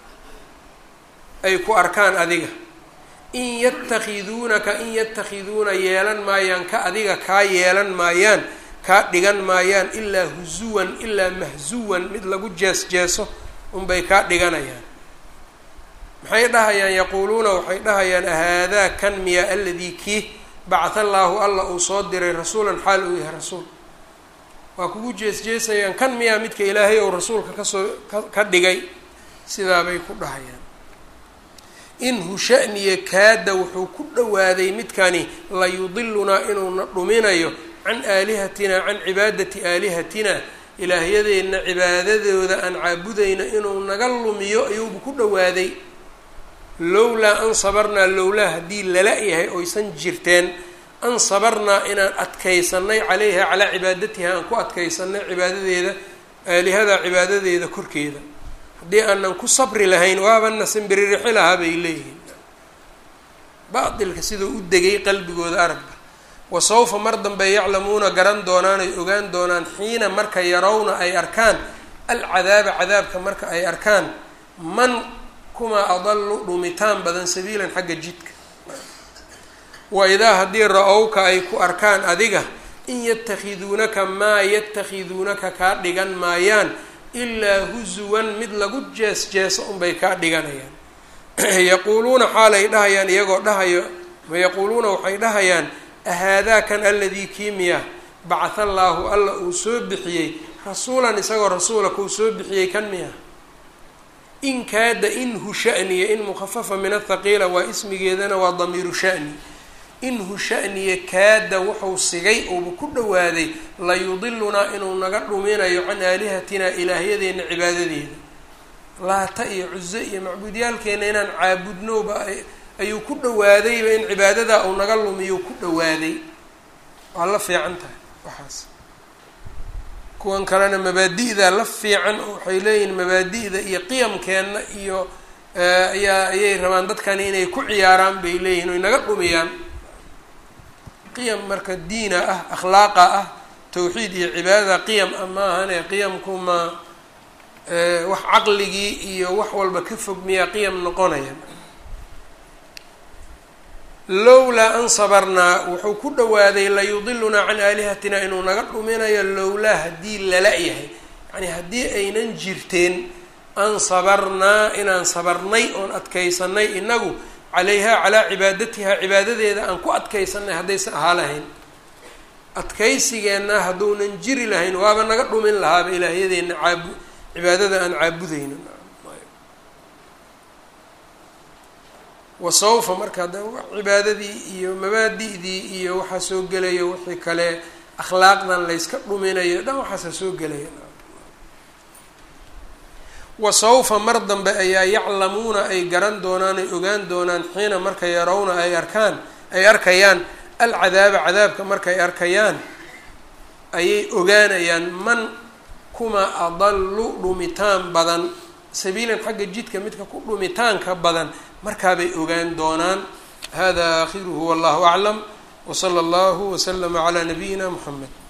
ay ku arkaan adiga in yatakhiduunaka in yatakhiduuna yeelan maayaan ka adiga kaa yeelan maayaan kaa dhigan maayaan ilaa huzuwan ilaa mahzuwan mid lagu jees jeeso unbay kaa dhiganayaan maxay dhahayaan yaquuluuna waxay dhahayaan ahaadaa kan miya aladii kii bacatha allaahu alla uu soo diray rasuulan xaal uu yahay rasuul waa kugu jees jeesayaan kan miyaa midka ilaahay ou rasuulka kasoo ka dhigay sidaabay ku dhahayaan inhu shaniya kaada wuxuu ku dhowaaday midkani layudilunaa inuuna dhuminayo can aalihatina can cibaadati aalihatina ilaahyadeenna cibaadadooda aan caabudayna inuu naga lumiyo ayuubu ku dhowaaday lowlaa an sabarnaa lowlaa haddii lala yahay oysan jirteen an sabarnaa inaan adkaysanay calayha calaa cibaadatiha aan ku adkaysanay cibaadadeeda aalihadaa cibaadadeeda korkeeda haddii aanan ku sabri lahayn waabana simbiririxi lahaa bay leeyihiin baatilka siduu u degay qalbigooda aragba wa sawfa mar dambe yaclamuuna garan doonaan ay ogaan doonaan xiina marka yarawna ay arkaan alcadaaba cadaabka marka ay arkaan man kumaa adalu dhumitaan badan sabiilan xagga jidka wa idaa haddii ra-owka ay ku arkaan adiga in yatakhiduunaka maa yatakhiduunaka kaa dhigan maayaan ilaa husuwan mid lagu jees jeeso unbay kaa dhiganayaan yaquuluuna xaalay dhahayaan iyagoo dhahayo yaquuluuna waxay dhahayaan ahaadaa kan aladii kiimiya bacatha allaahu alla uu soo bixiyey rasuulan isagoo rasuula kuu soo bixiyey kan miya in kaada inhu shaniya in mukhafafa min athaqiila waa ismigeedana waa damiiru shani inhu shaniya kaada wuxuu sigay uuba ku dhowaaday layudilunaa inuu naga dhuminayo can aalihatinaa ilaahyadeena cibaadadeeda laata iyo cuzo iyo macbuudyaalkeena inaan caabudnowba ayuu ku dhawaadayba in cibaadadaa uu naga lumiyuu ku dhawaaday waa la fiican tahay waxaas kuwan kalena mabaadi'da la fiican oo waxay leeyihiin mabaadi'da iyo qiyamkeenna iyo ayaa ayay rabaan dadkani inay ku ciyaaraan bay leeyihin oy naga dhumiyaan qiyam marka diina ah akhlaaqa ah tawxiid iyo cibaadada qiyam ah maahane qiyamku ma wax caqligii iyo wax walba ka fog miyaa qiyam noqonaya lowlaa an sabarnaa wuxuu ku dhawaaday layudilunaa can aalihatina inuu naga dhuminayo lowlaa haddii lala yahay yacni haddii aynan jirteen an sabarnaa inaan sabarnay oon adkaysanay inagu calayhaa calaa cibaadatihaa cibaadadeeda aan ku adkaysanay haddaysan ahaa lahayn adkaysigeenna hadduunan jiri lahayn waaba naga dhumin lahaaba ilaahyadeena caabu cibaadada aan caabudayno wasawfa marka hadda cibaadadii iyo mabaadi'dii iyo waxaa soo gelaya wixii kale akhlaaqdan layska dhuminayo dhan waxaasa soo gelaya wasawfa mar dambe ayaa yaclamuuna ay garan doonaan ay ogaan doonaan xiina marka yarawna ay arkaan ay arkayaan alcadaaba cadaabka markay arkayaan ayay ogaanayaan man kuma adallu dhumitaan badan sabiilan xagga jidka midka ku dhumitaanka badan markaabay ogaan doonaan hada aakhiruhu wallahu aclam wsala allahu waslama calaa nabiyina muxamed